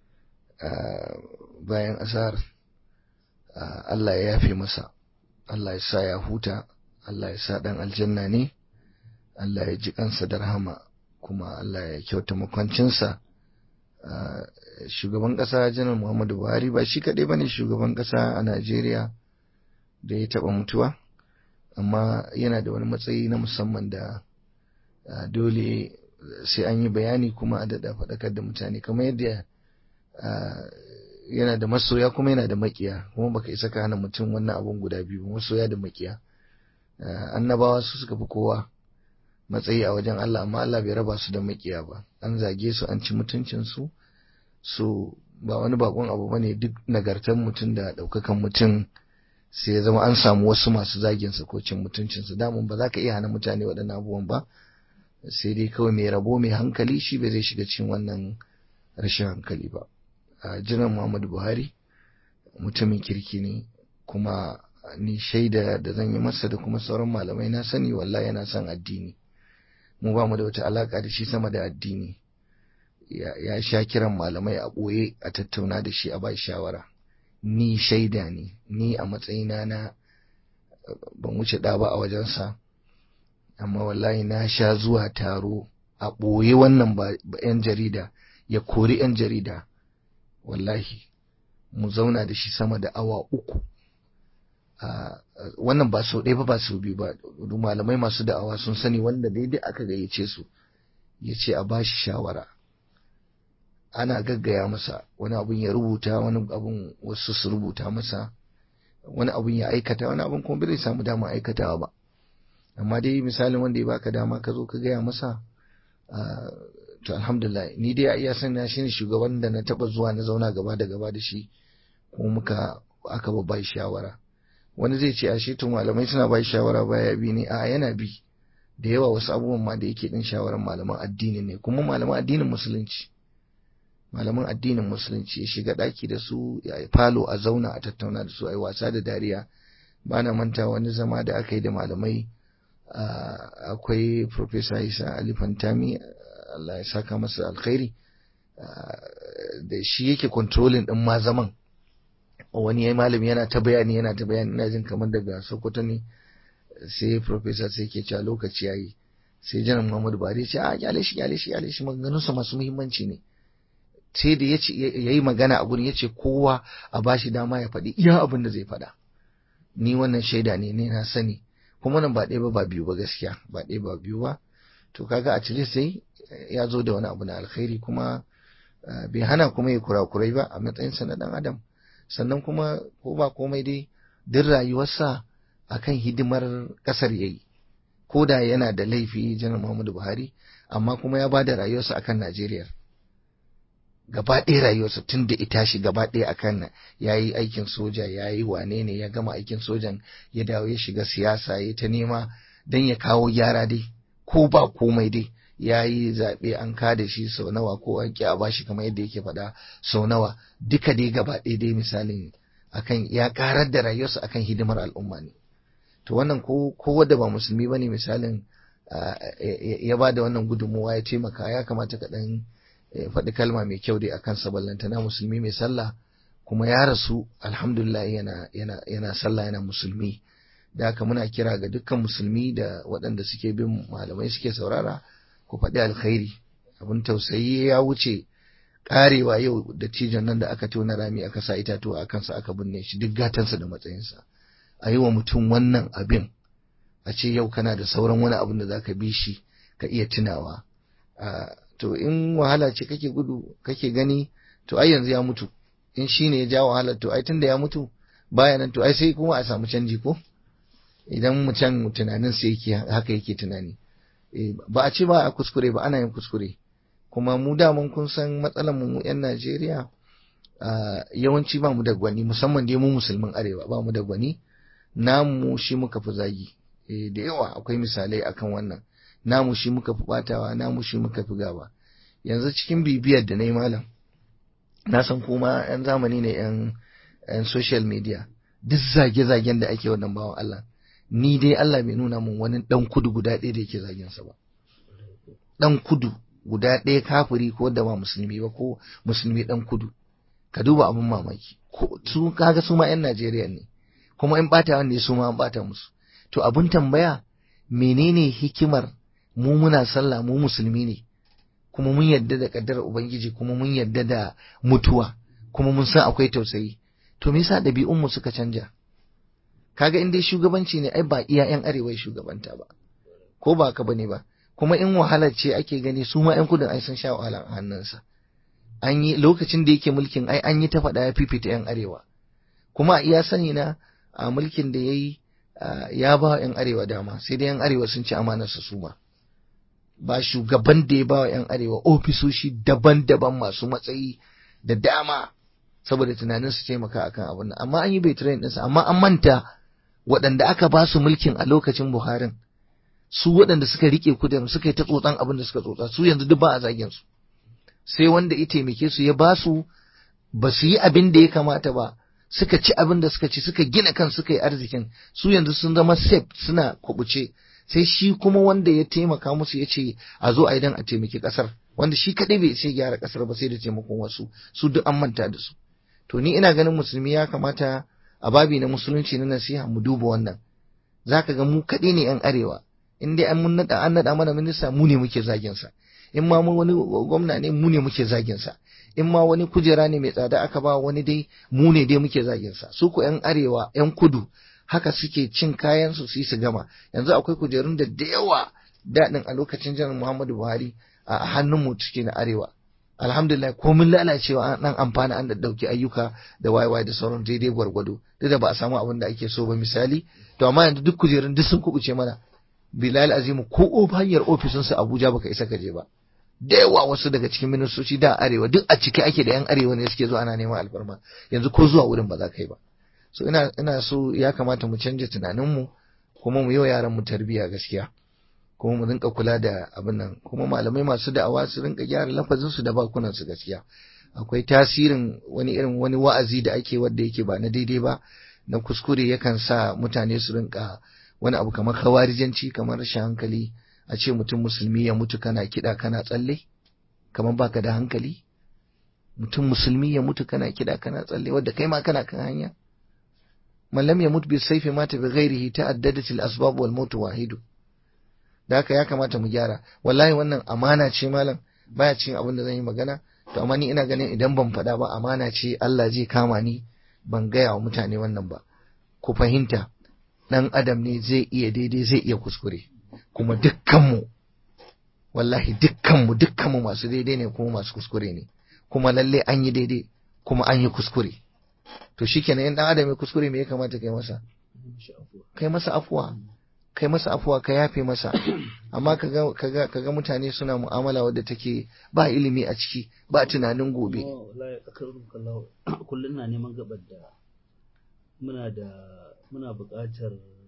bayan asar allah ya yafe masa allah ya sa ya huta allah ya sa dan aljanna ne allah ya ji kansa da rahama kuma allah ya kyauta makwancinsa shugaban ƙasa janar muhammadu buhari ba shi kaɗai ba ne shugaban ƙasa a najeriya da ya taɓa mutuwa amma yana da wani matsayi na musamman da dole sai an yi bayani kuma a daɗa faɗakar da mutane kamar yadda yana da masoya kuma yana da makiya kuma baka isa ka hana mutum wannan abun guda biyu masoya da makiya annabawa su suka fi kowa matsayi a wajen Allah amma Allah bai raba su da makiya ba an zage su an ci mutuncin su so ba wani bakon abu bane duk nagartar mutum da ɗaukakan mutum sai ya zama an samu wasu masu zagin sa ko cin mutuncin sa damun ba za ka iya hana mutane waɗannan abubuwan ba sai dai kawai mai rabo mai hankali shi bai zai shiga cikin wannan rashin hankali ba a jiran Muhammadu Buhari mutumin kirki ne kuma ni shaida da zan yi masa da kuma sauran malamai na sani wallahi yana son addini mu ba mu da wata alaka da shi sama da addini ya sha kiran malamai a ɓoye a tattauna da shi a ba shawara ni shaida ne ni a matsayina na ban wuce ɗa ba a wajensa amma wallahi na sha zuwa taro a ɓoye wannan ba 'yan jarida ya kori 'yan jarida wallahi mu zauna da shi sama da awa uku wannan ba sau ɗaya ba ba sau biyu ba malamai masu da'awa sun sani wanda daidai aka gayyace su ya ce a ba shi shawara ana gaggaya masa wani abun ya rubuta wani abun wasu su rubuta masa wani abun ya aikata wani abun kuma bai samu dama aikatawa ba amma dai misalin wanda ya baka dama ka zo ka gaya masa to alhamdulillah ni dai a iya sani shi ne shugaban da na taba zuwa na zauna gaba da gaba da shi kuma muka aka ba bai shawara wani zai ce a shi tun malamai suna bai shawara baya bi ne a yana bi da yawa wasu abubuwan ma da yake din shawaran malaman addini ne kuma malaman addinin musulunci malaman addinin musulunci ya shiga daki da su ya falo a zauna a tattauna da su a yi wasa da dariya ba na manta wani zama da aka yi da malamai akwai Profesa Isa Ali Fantami Allah ya saka masa alkhairi da shi yake controlling din ma zaman wani yayi malami yana ta bayani yana ta bayani ina jin kamar daga Sokoto ne sai Profesa sai ke cewa lokaci yayi sai janar Muhammadu Buhari ya ce a kyale shi kyale shi kyale shi maganganunsa masu muhimmanci ne sai da ya yi magana a gurin ya ce kowa a bashi dama ya faɗi iya abin da zai faɗa ni wannan shaida ne ne na sani kuma nan ba ɗaya ba ba biyu ba gaskiya ba ɗaya ba biyu ba to kaga a cire sai ya zo da wani abu na alkhairi kuma bai hana kuma ya kurakurai ba a matsayinsa na ɗan adam sannan kuma ko ba komai dai duk rayuwarsa akan hidimar ƙasar yayi ko da yana da laifi janar muhammadu buhari amma kuma ya ba da rayuwarsa akan najeriya gaba ɗaya rayuwarsa tun da ita shi gaba ɗaya akan ya yi aikin soja ya yi wane ne ya gama aikin sojan ya dawo ya shiga siyasa ya ta nema don ya kawo gyara dai ko ba komai dai ya yi zaɓe an kada shi sau nawa ko an ƙi a bashi kamar yadda yake faɗa sau nawa duka dai gaba ɗaya dai misalin akan ya ƙarar da rayuwarsa akan hidimar al'umma ne to wannan ko ko wanda ba musulmi bane misalin ya ba da wannan gudunmuwa ya taimaka ya kamata ka ɗan faɗi kalma mai kyau dai akan saballanta na musulmi mai sallah kuma ya rasu alhamdulillah yana yana yana sallah yana musulmi da haka muna kira ga dukkan musulmi da waɗanda suke bin malamai suke saurara ku faɗi alkhairi abin tausayi ya wuce karewa yau da cijon nan da aka tona rami aka sa itatuwa a kansa aka binne shi duk gatansa da matsayinsa a yi wa mutum wannan abin a ce yau kana da sauran wani abin da zaka bi shi ka iya tunawa to in wahala ce kake gudu kake gani to ai yanzu ya mutu in shi ne ya ja wahalar to ai tunda ya mutu baya nan to ai sai kuma a samu canji ko idan mutum tunanin sai yake haka yake tunani ba a ce ba a kuskure ba ana yin kuskure kuma mu daman kun san matsalar mu yan Najeriya yawanci ba mu da gwani musamman dai mu musulmin arewa ba mu da gwani namu shi muka fi zagi da yawa akwai misalai akan wannan namu shi muka fi batawa namu shi muka fi gaba yanzu cikin bibiyar da na yi malam na san kuma yan zamani ne yan yan social media duk zage-zagen da ake wannan bawan Allah ni dai Allah bai nuna mun wani dan kudu guda ɗaya da yake zagen sa ba dan kudu guda ɗaya kafiri ko da ba musulmi ba ko musulmi dan kudu ka duba abin mamaki ko su kaga su ma yan Najeriya ne kuma in bata wanda su ma an bata musu to abin tambaya menene hikimar mu muna sallah mu musulmi ne kuma mun yadda da kaddar ubangiji kuma mun yadda da mutuwa kuma mun san akwai tausayi to me yasa ɗabi'un mu suka canja kaga in dai shugabanci ne ai ba iya yan arewa shugabanta ba ko ba ka bane ba kuma in wahala ce ake gani su ma yan kudin ai sun sha wahala a hannunsa an yi lokacin da yake mulkin ai an yi ta faɗa ya fifita yan arewa kuma a iya sani na a mulkin da ya yi ya ba yan arewa dama sai dai yan arewa sun ci amanarsa su ma ba shugaban da ya ba wa 'yan arewa ofisoshi daban-daban masu matsayi da dama saboda tunanin su taimaka akan abin nan amma an yi bai train ɗinsa amma an manta waɗanda aka ba su mulkin a lokacin buharin su waɗanda suka rike kudin suka yi ta tsotsan abin da suka tsotsa su yanzu duk ba a zagin su sai wanda ya taimake su ya ba su ba su yi abin da ya kamata ba suka ci abin da suka ci suka gina kan suka yi arzikin su yanzu sun zama safe suna kubuce sai shi kuma wanda ya taimaka musu ya ce a zo a idan a taimaki kasar wanda shi kadai bai ce gyara kasar ba sai da taimakon wasu su duk an manta da su to ni ina ganin musulmi ya kamata a babi na musulunci na nasiha mu duba wannan zaka ga mu kadai ne yan arewa in dai an mun nada an nada mana minista mu ne muke zagin sa in ma mun wani gwamna ne mu ne muke zagin sa in ma wani kujera ne mai tsada aka ba wani dai mu ne dai muke zagin sa su ku yan arewa yan kudu haka suke cin kayan su su yi su gama yanzu akwai kujerun da da yawa daɗin a lokacin janar Muhammadu Buhari a hannun mu cike na arewa alhamdulillah komin lalacewa an dan amfana an da dauki ayyuka da wayewaye da sauran daidai gwargwado duk da ba a samu abin da ake so ba misali to amma yanzu duk kujerun duk sun kubuce mana bilal azimu ko hanyar ofisin su Abuja baka isa ka je ba da yawa wasu daga cikin ministoci da arewa duk a cike ake da yan arewa ne suke zuwa ana neman alfarma yanzu ko zuwa wurin ba za ka yi ba so ina ina so ya kamata mu canja tunanin mu kuma mu yi wa yaran mu tarbiyya gaskiya kuma mu rinka kula da abin nan kuma malamai masu da'awa su rinka gyara lafazin su da bakunan su gaskiya akwai tasirin wani irin wani wa'azi da ake wanda yake ba na daidai ba na kuskure yakan sa mutane su rinka wani abu kamar kawarijanci kamar rashin hankali a ce mutum musulmi ya mutu kana kiɗa kana tsalle kamar baka da hankali mutum musulmi ya mutu kana kiɗa kana tsalle wadda kai ma kana kan hanya man lam yamut bi sayfi mata bi ghairihi ta'addadat al asbab wal maut wahidu da haka ya kamata mu gyara wallahi wannan amana ce malam baya cin abin da zan yi magana to amma ni ina ganin idan ban faɗa ba amana ce Allah zai kama ni ban gaya wa mutane wannan ba ku fahimta dan adam ne zai iya daidai zai iya kuskure kuma dukkanmu wallahi dukkanmu dukkanmu masu daidai ne kuma masu kuskure ne kuma lalle an yi daidai kuma an yi kuskure to shikenan in dan adam ya kuskure me ya kamata kai masa kai masa afuwa kai masa afuwa ka yafe masa amma kaga kaga kaga mutane suna mu'amala wadda take ba ilimi a ciki ba tunanin gobe kullum na neman gabar da muna da muna buƙatar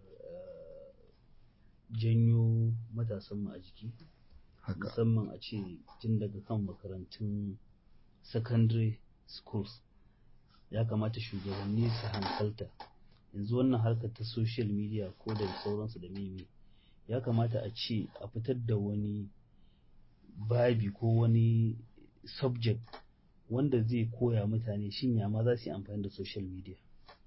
janyo matasanmu a jiki musamman a ce tun daga kan makarantun secondary schools ya kamata shugabanni su hankalta yanzu wannan harkar ta social media ko da sauransu da meme ya kamata a ce a fitar da wani babi ko wani subject wanda zai koya mutane shin ya ma za su yi amfani da social media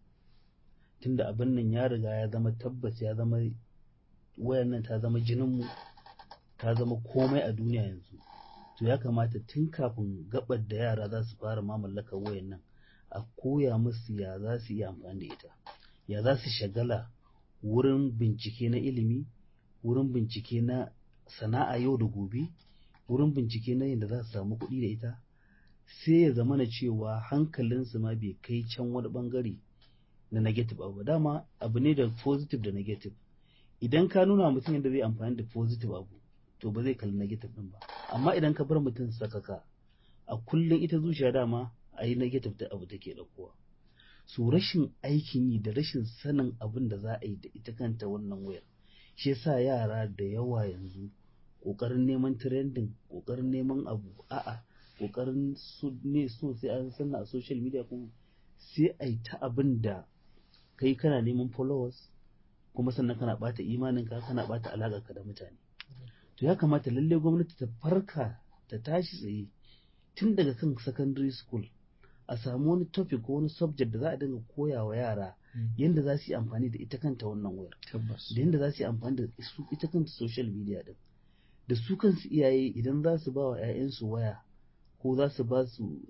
tunda abin nan ya riga ya zama tabbas ya zama wayan nan ta zama jininmu ta zama komai a duniya yanzu to ya kamata tun kafin gabar da yara za su fara ma mallakar wayan nan a koya musu ya za su yi amfani da ita ya za su shagala wurin bincike na ilimi wurin bincike na sana'a yau da gobe wurin bincike na yadda za su samu kuɗi da ita sai ya zama na cewa hankalinsu ma bai kai can wani bangare na negative abu dama abu ne da positive da negative idan ka nuna mutum yadda zai amfani da positive abu to ba zai kalli negative din ba amma idan ka bar mutum sakaka a kullum ita zuciya dama a yi negative da abu take ɗaukowa su rashin aikin yi da rashin sanin abin da za a yi da ita kanta wannan wayar shi yasa yara da yawa yanzu ƙoƙarin neman trending ƙoƙarin neman abu a'a ƙoƙarin su ne so sai an sanna a social media kuma sai a yi ta abin da kai kana neman followers kuma sannan kana ɓata imaninka kana ɓata alaƙarka da mutane to ya kamata lalle gwamnati ta farka ta tashi tsaye tun daga kan secondary school a samu wani topic ko wani subject da za a dinga koya wa yara yadda za su yi amfani da ita kanta wannan wayar da yadda za su yi amfani da su ita kanta social media din da su kansu iyaye idan za su ba wa 'ya'yansu waya ko za su ba su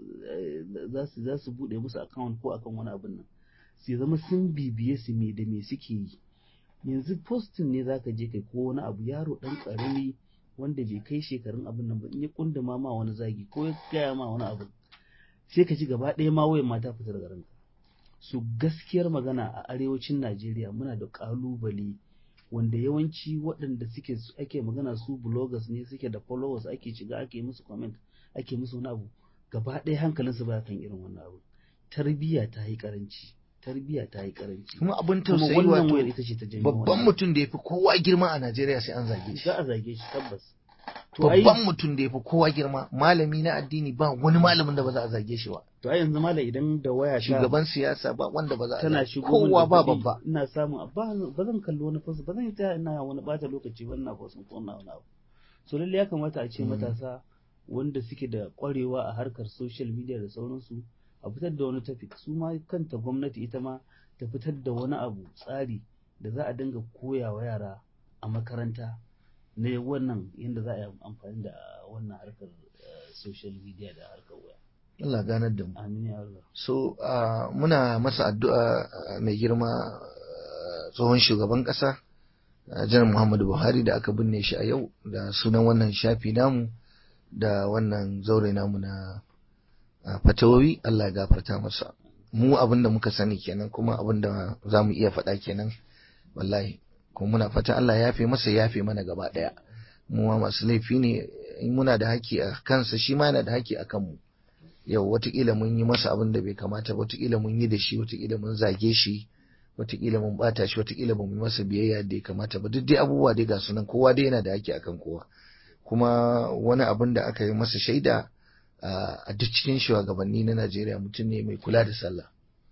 za su bude musu account ko akan wani abin nan sai zama sun bibiye su me da me suke yi yanzu postin ne zaka je kai ko wani abu yaro dan karami wanda bai kai shekarun abin nan ba in ya kunduma ma wani zagi ko ya gaya ma wani abu sai ka ji gaba ɗaya ma wayan mata fita daga ranka su gaskiyar magana a arewacin Najeriya muna da ƙalubale wanda yawanci waɗanda suke ake magana su bloggers ne suke da followers ake shiga ake musu comment ake musu wani abu gaba ɗaya hankalinsu ba kan irin wannan abu tarbiyya ta yi karanci tarbiyya ta yi karanci kuma abin kuma tausayi wannan wato wayar ita ce ta janyo babban wannan. mutum da ya fi kowa girma a Najeriya sai an zage shi za a zage shi tabbas to ai babban mutum da ya fi kowa girma malami na addini ba wani malamin da ba za a zage shi ba to ai yanzu malam idan da waya ta shugaban siyasa ba wanda ba za a tana zage shigo min kowa da ba kuɗi, babba ina samun ba ba zan kalli wani fasa ba zan yi ta ina wani bata lokaci ba ina fasin ko ina wani abu so lalle ya kamata a ce Mm. matasa wanda suke da ƙwarewa a harkar social media da sauransu a fitar da wani tafi su ma kanta gwamnati ita ma ta fitar da wani abu tsari da za a dinga koya wa yara a makaranta na wannan yadda za a yi amfani da wannan harkar eh, social media da harkar waya Allah ganar da mu amin ya Allah so uh, muna masa addu'a uh, mai girma uh, tsohon shugaban ƙasa uh, janar muhammadu buhari da aka binne shi a yau da sunan wannan shafi namu da wannan zaure namu na uh, fatawowi Allah ya gafarta masa mu abin da muka sani kenan kuma abin da za mu iya faɗa kenan wallahi kuma muna fata Allah ya yafe masa ya yafe mana gaba ɗaya mu ma masu laifi ne in muna da haƙƙi a kansa shi ma yana da haƙƙi a kanmu yau watakila mun yi masa abin da bai kamata ba watakila mun yi da shi watakila mun zage shi watakila mun bata shi watakila ba mu yi masa biyayya da ya kamata ba duk dai abubuwa dai ga sunan kowa dai yana da haƙƙi akan kowa kuma wani abin da aka yi masa shaida a duk cikin shugabanni na Najeriya mutum ne mai kula da sallah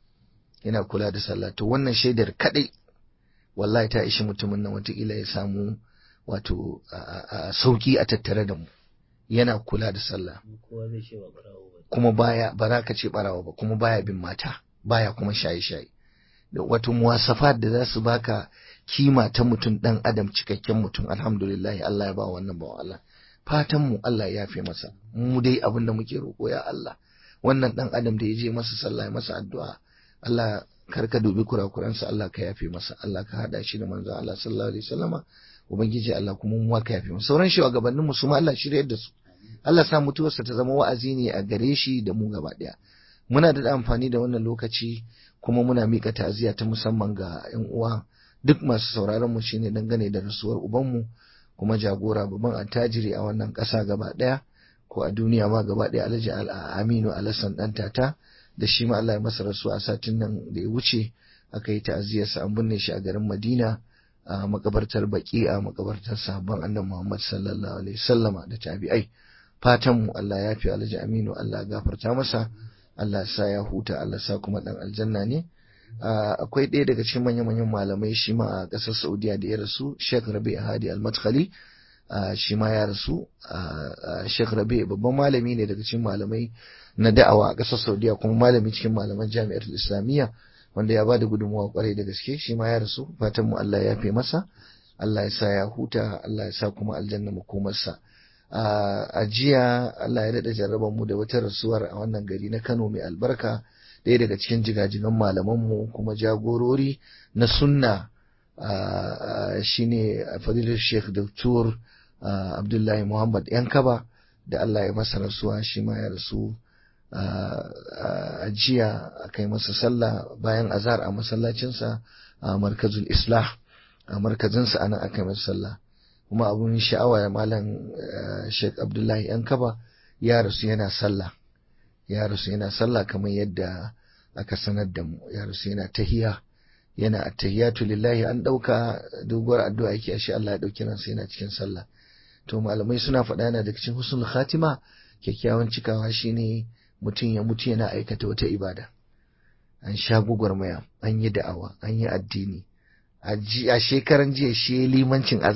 yana kula da sallah to wannan shaidar kadai wallahi ta ishi mutumin nan watakila ya samu wato sauki a tattare da mu yana kula da sallah kowa zai ce ba barawo ba kuma baya ba za ka ce barawa ba kuma baya bin mata baya kuma shaye-shaye da wato muwasafat da za su baka kima ta mutum dan adam cikakken mutum alhamdulillah Allah ya ba wannan bawa Allah fatan mu Allah ya yafe masa mu dai abin da muke roƙo ya Allah wannan dan adam da ya je masa sallah ya masa addu'a Allah kar ka dubi kurakuransa Allah ka yafe masa Allah ka hada shi da manzo Allah sallallahu alaihi wasallama ubangiji Allah kuma mu ka yafe masa sauran shugabannin mu su ma Allah shiryar da su Allah sa mutuwarsa ta zama wa'azi ne a gare shi da mu gaba ɗaya. Muna da amfani da wannan lokaci kuma muna miƙa ta'aziyya ta musamman ga 'yan uwa duk masu sauraron mu shine dangane da rasuwar ubanmu kuma jagora babban attajiri a wannan ƙasa gaba ɗaya ko a duniya ma gaba ɗaya Alhaji Aminu Alassan ɗan tata da shi ma Allah ya masa rasuwa a satin nan da ya wuce aka yi ta'aziyarsa an binne shi a garin Madina a makabartar baki a makabartar sahabban annabi Muhammad sallallahu alaihi wasallama da tabi'ai fatanmu Allah ya fi alhaji aminu Allah gafarta masa Allah sa ya huta Allah sa kuma dan aljanna ne akwai ɗaya daga cikin manya-manyan malamai shi ma a ƙasar Saudiya da ya rasu Sheikh Rabi Hadi Al-Madkhali shi ma ya rasu Sheikh Rabi babban malami ne daga cikin malamai na da'awa a ƙasar Saudiya kuma malami cikin malaman jami'ar Islamiyya wanda ya bada gudunmawa kwarai da gaske shi ma ya rasu fatanmu Allah ya fi masa Allah ya sa ya huta Allah ya sa kuma aljanna makomarsa a jiya Allah ya daɗa jarraban mu da wata rasuwar a wannan gari na Kano mai albarka ɗaya daga cikin jigajigan malamanmu kuma jagorori na sunna shine fadilar Sheikh Dr. Abdullahi Muhammad Yankaba da Allah ya masa rasuwa shi ma ya rasu a jiya a kai masa sallah bayan azhar a masallacinsa a markazul islah a markazinsa anan aka yi masa sallah kuma abun sha'awa ya malam Sheikh Abdullahi yan kaba ya rasu yana sallah ya rasu yana sallah kamar yadda aka sanar da mu ya rasu yana tahiya yana attahiyatu lillahi an dauka doguwar addu'a yake ashe Allah ya dauki ransa yana cikin sallah to malamai suna faɗa yana daga cikin husnul khatima kyakkyawan cikawa shine mutum ya mutu yana aikata wata ibada an sha gwagwarmaya an yi da'awa an yi addini a shekaran jiya shi limancin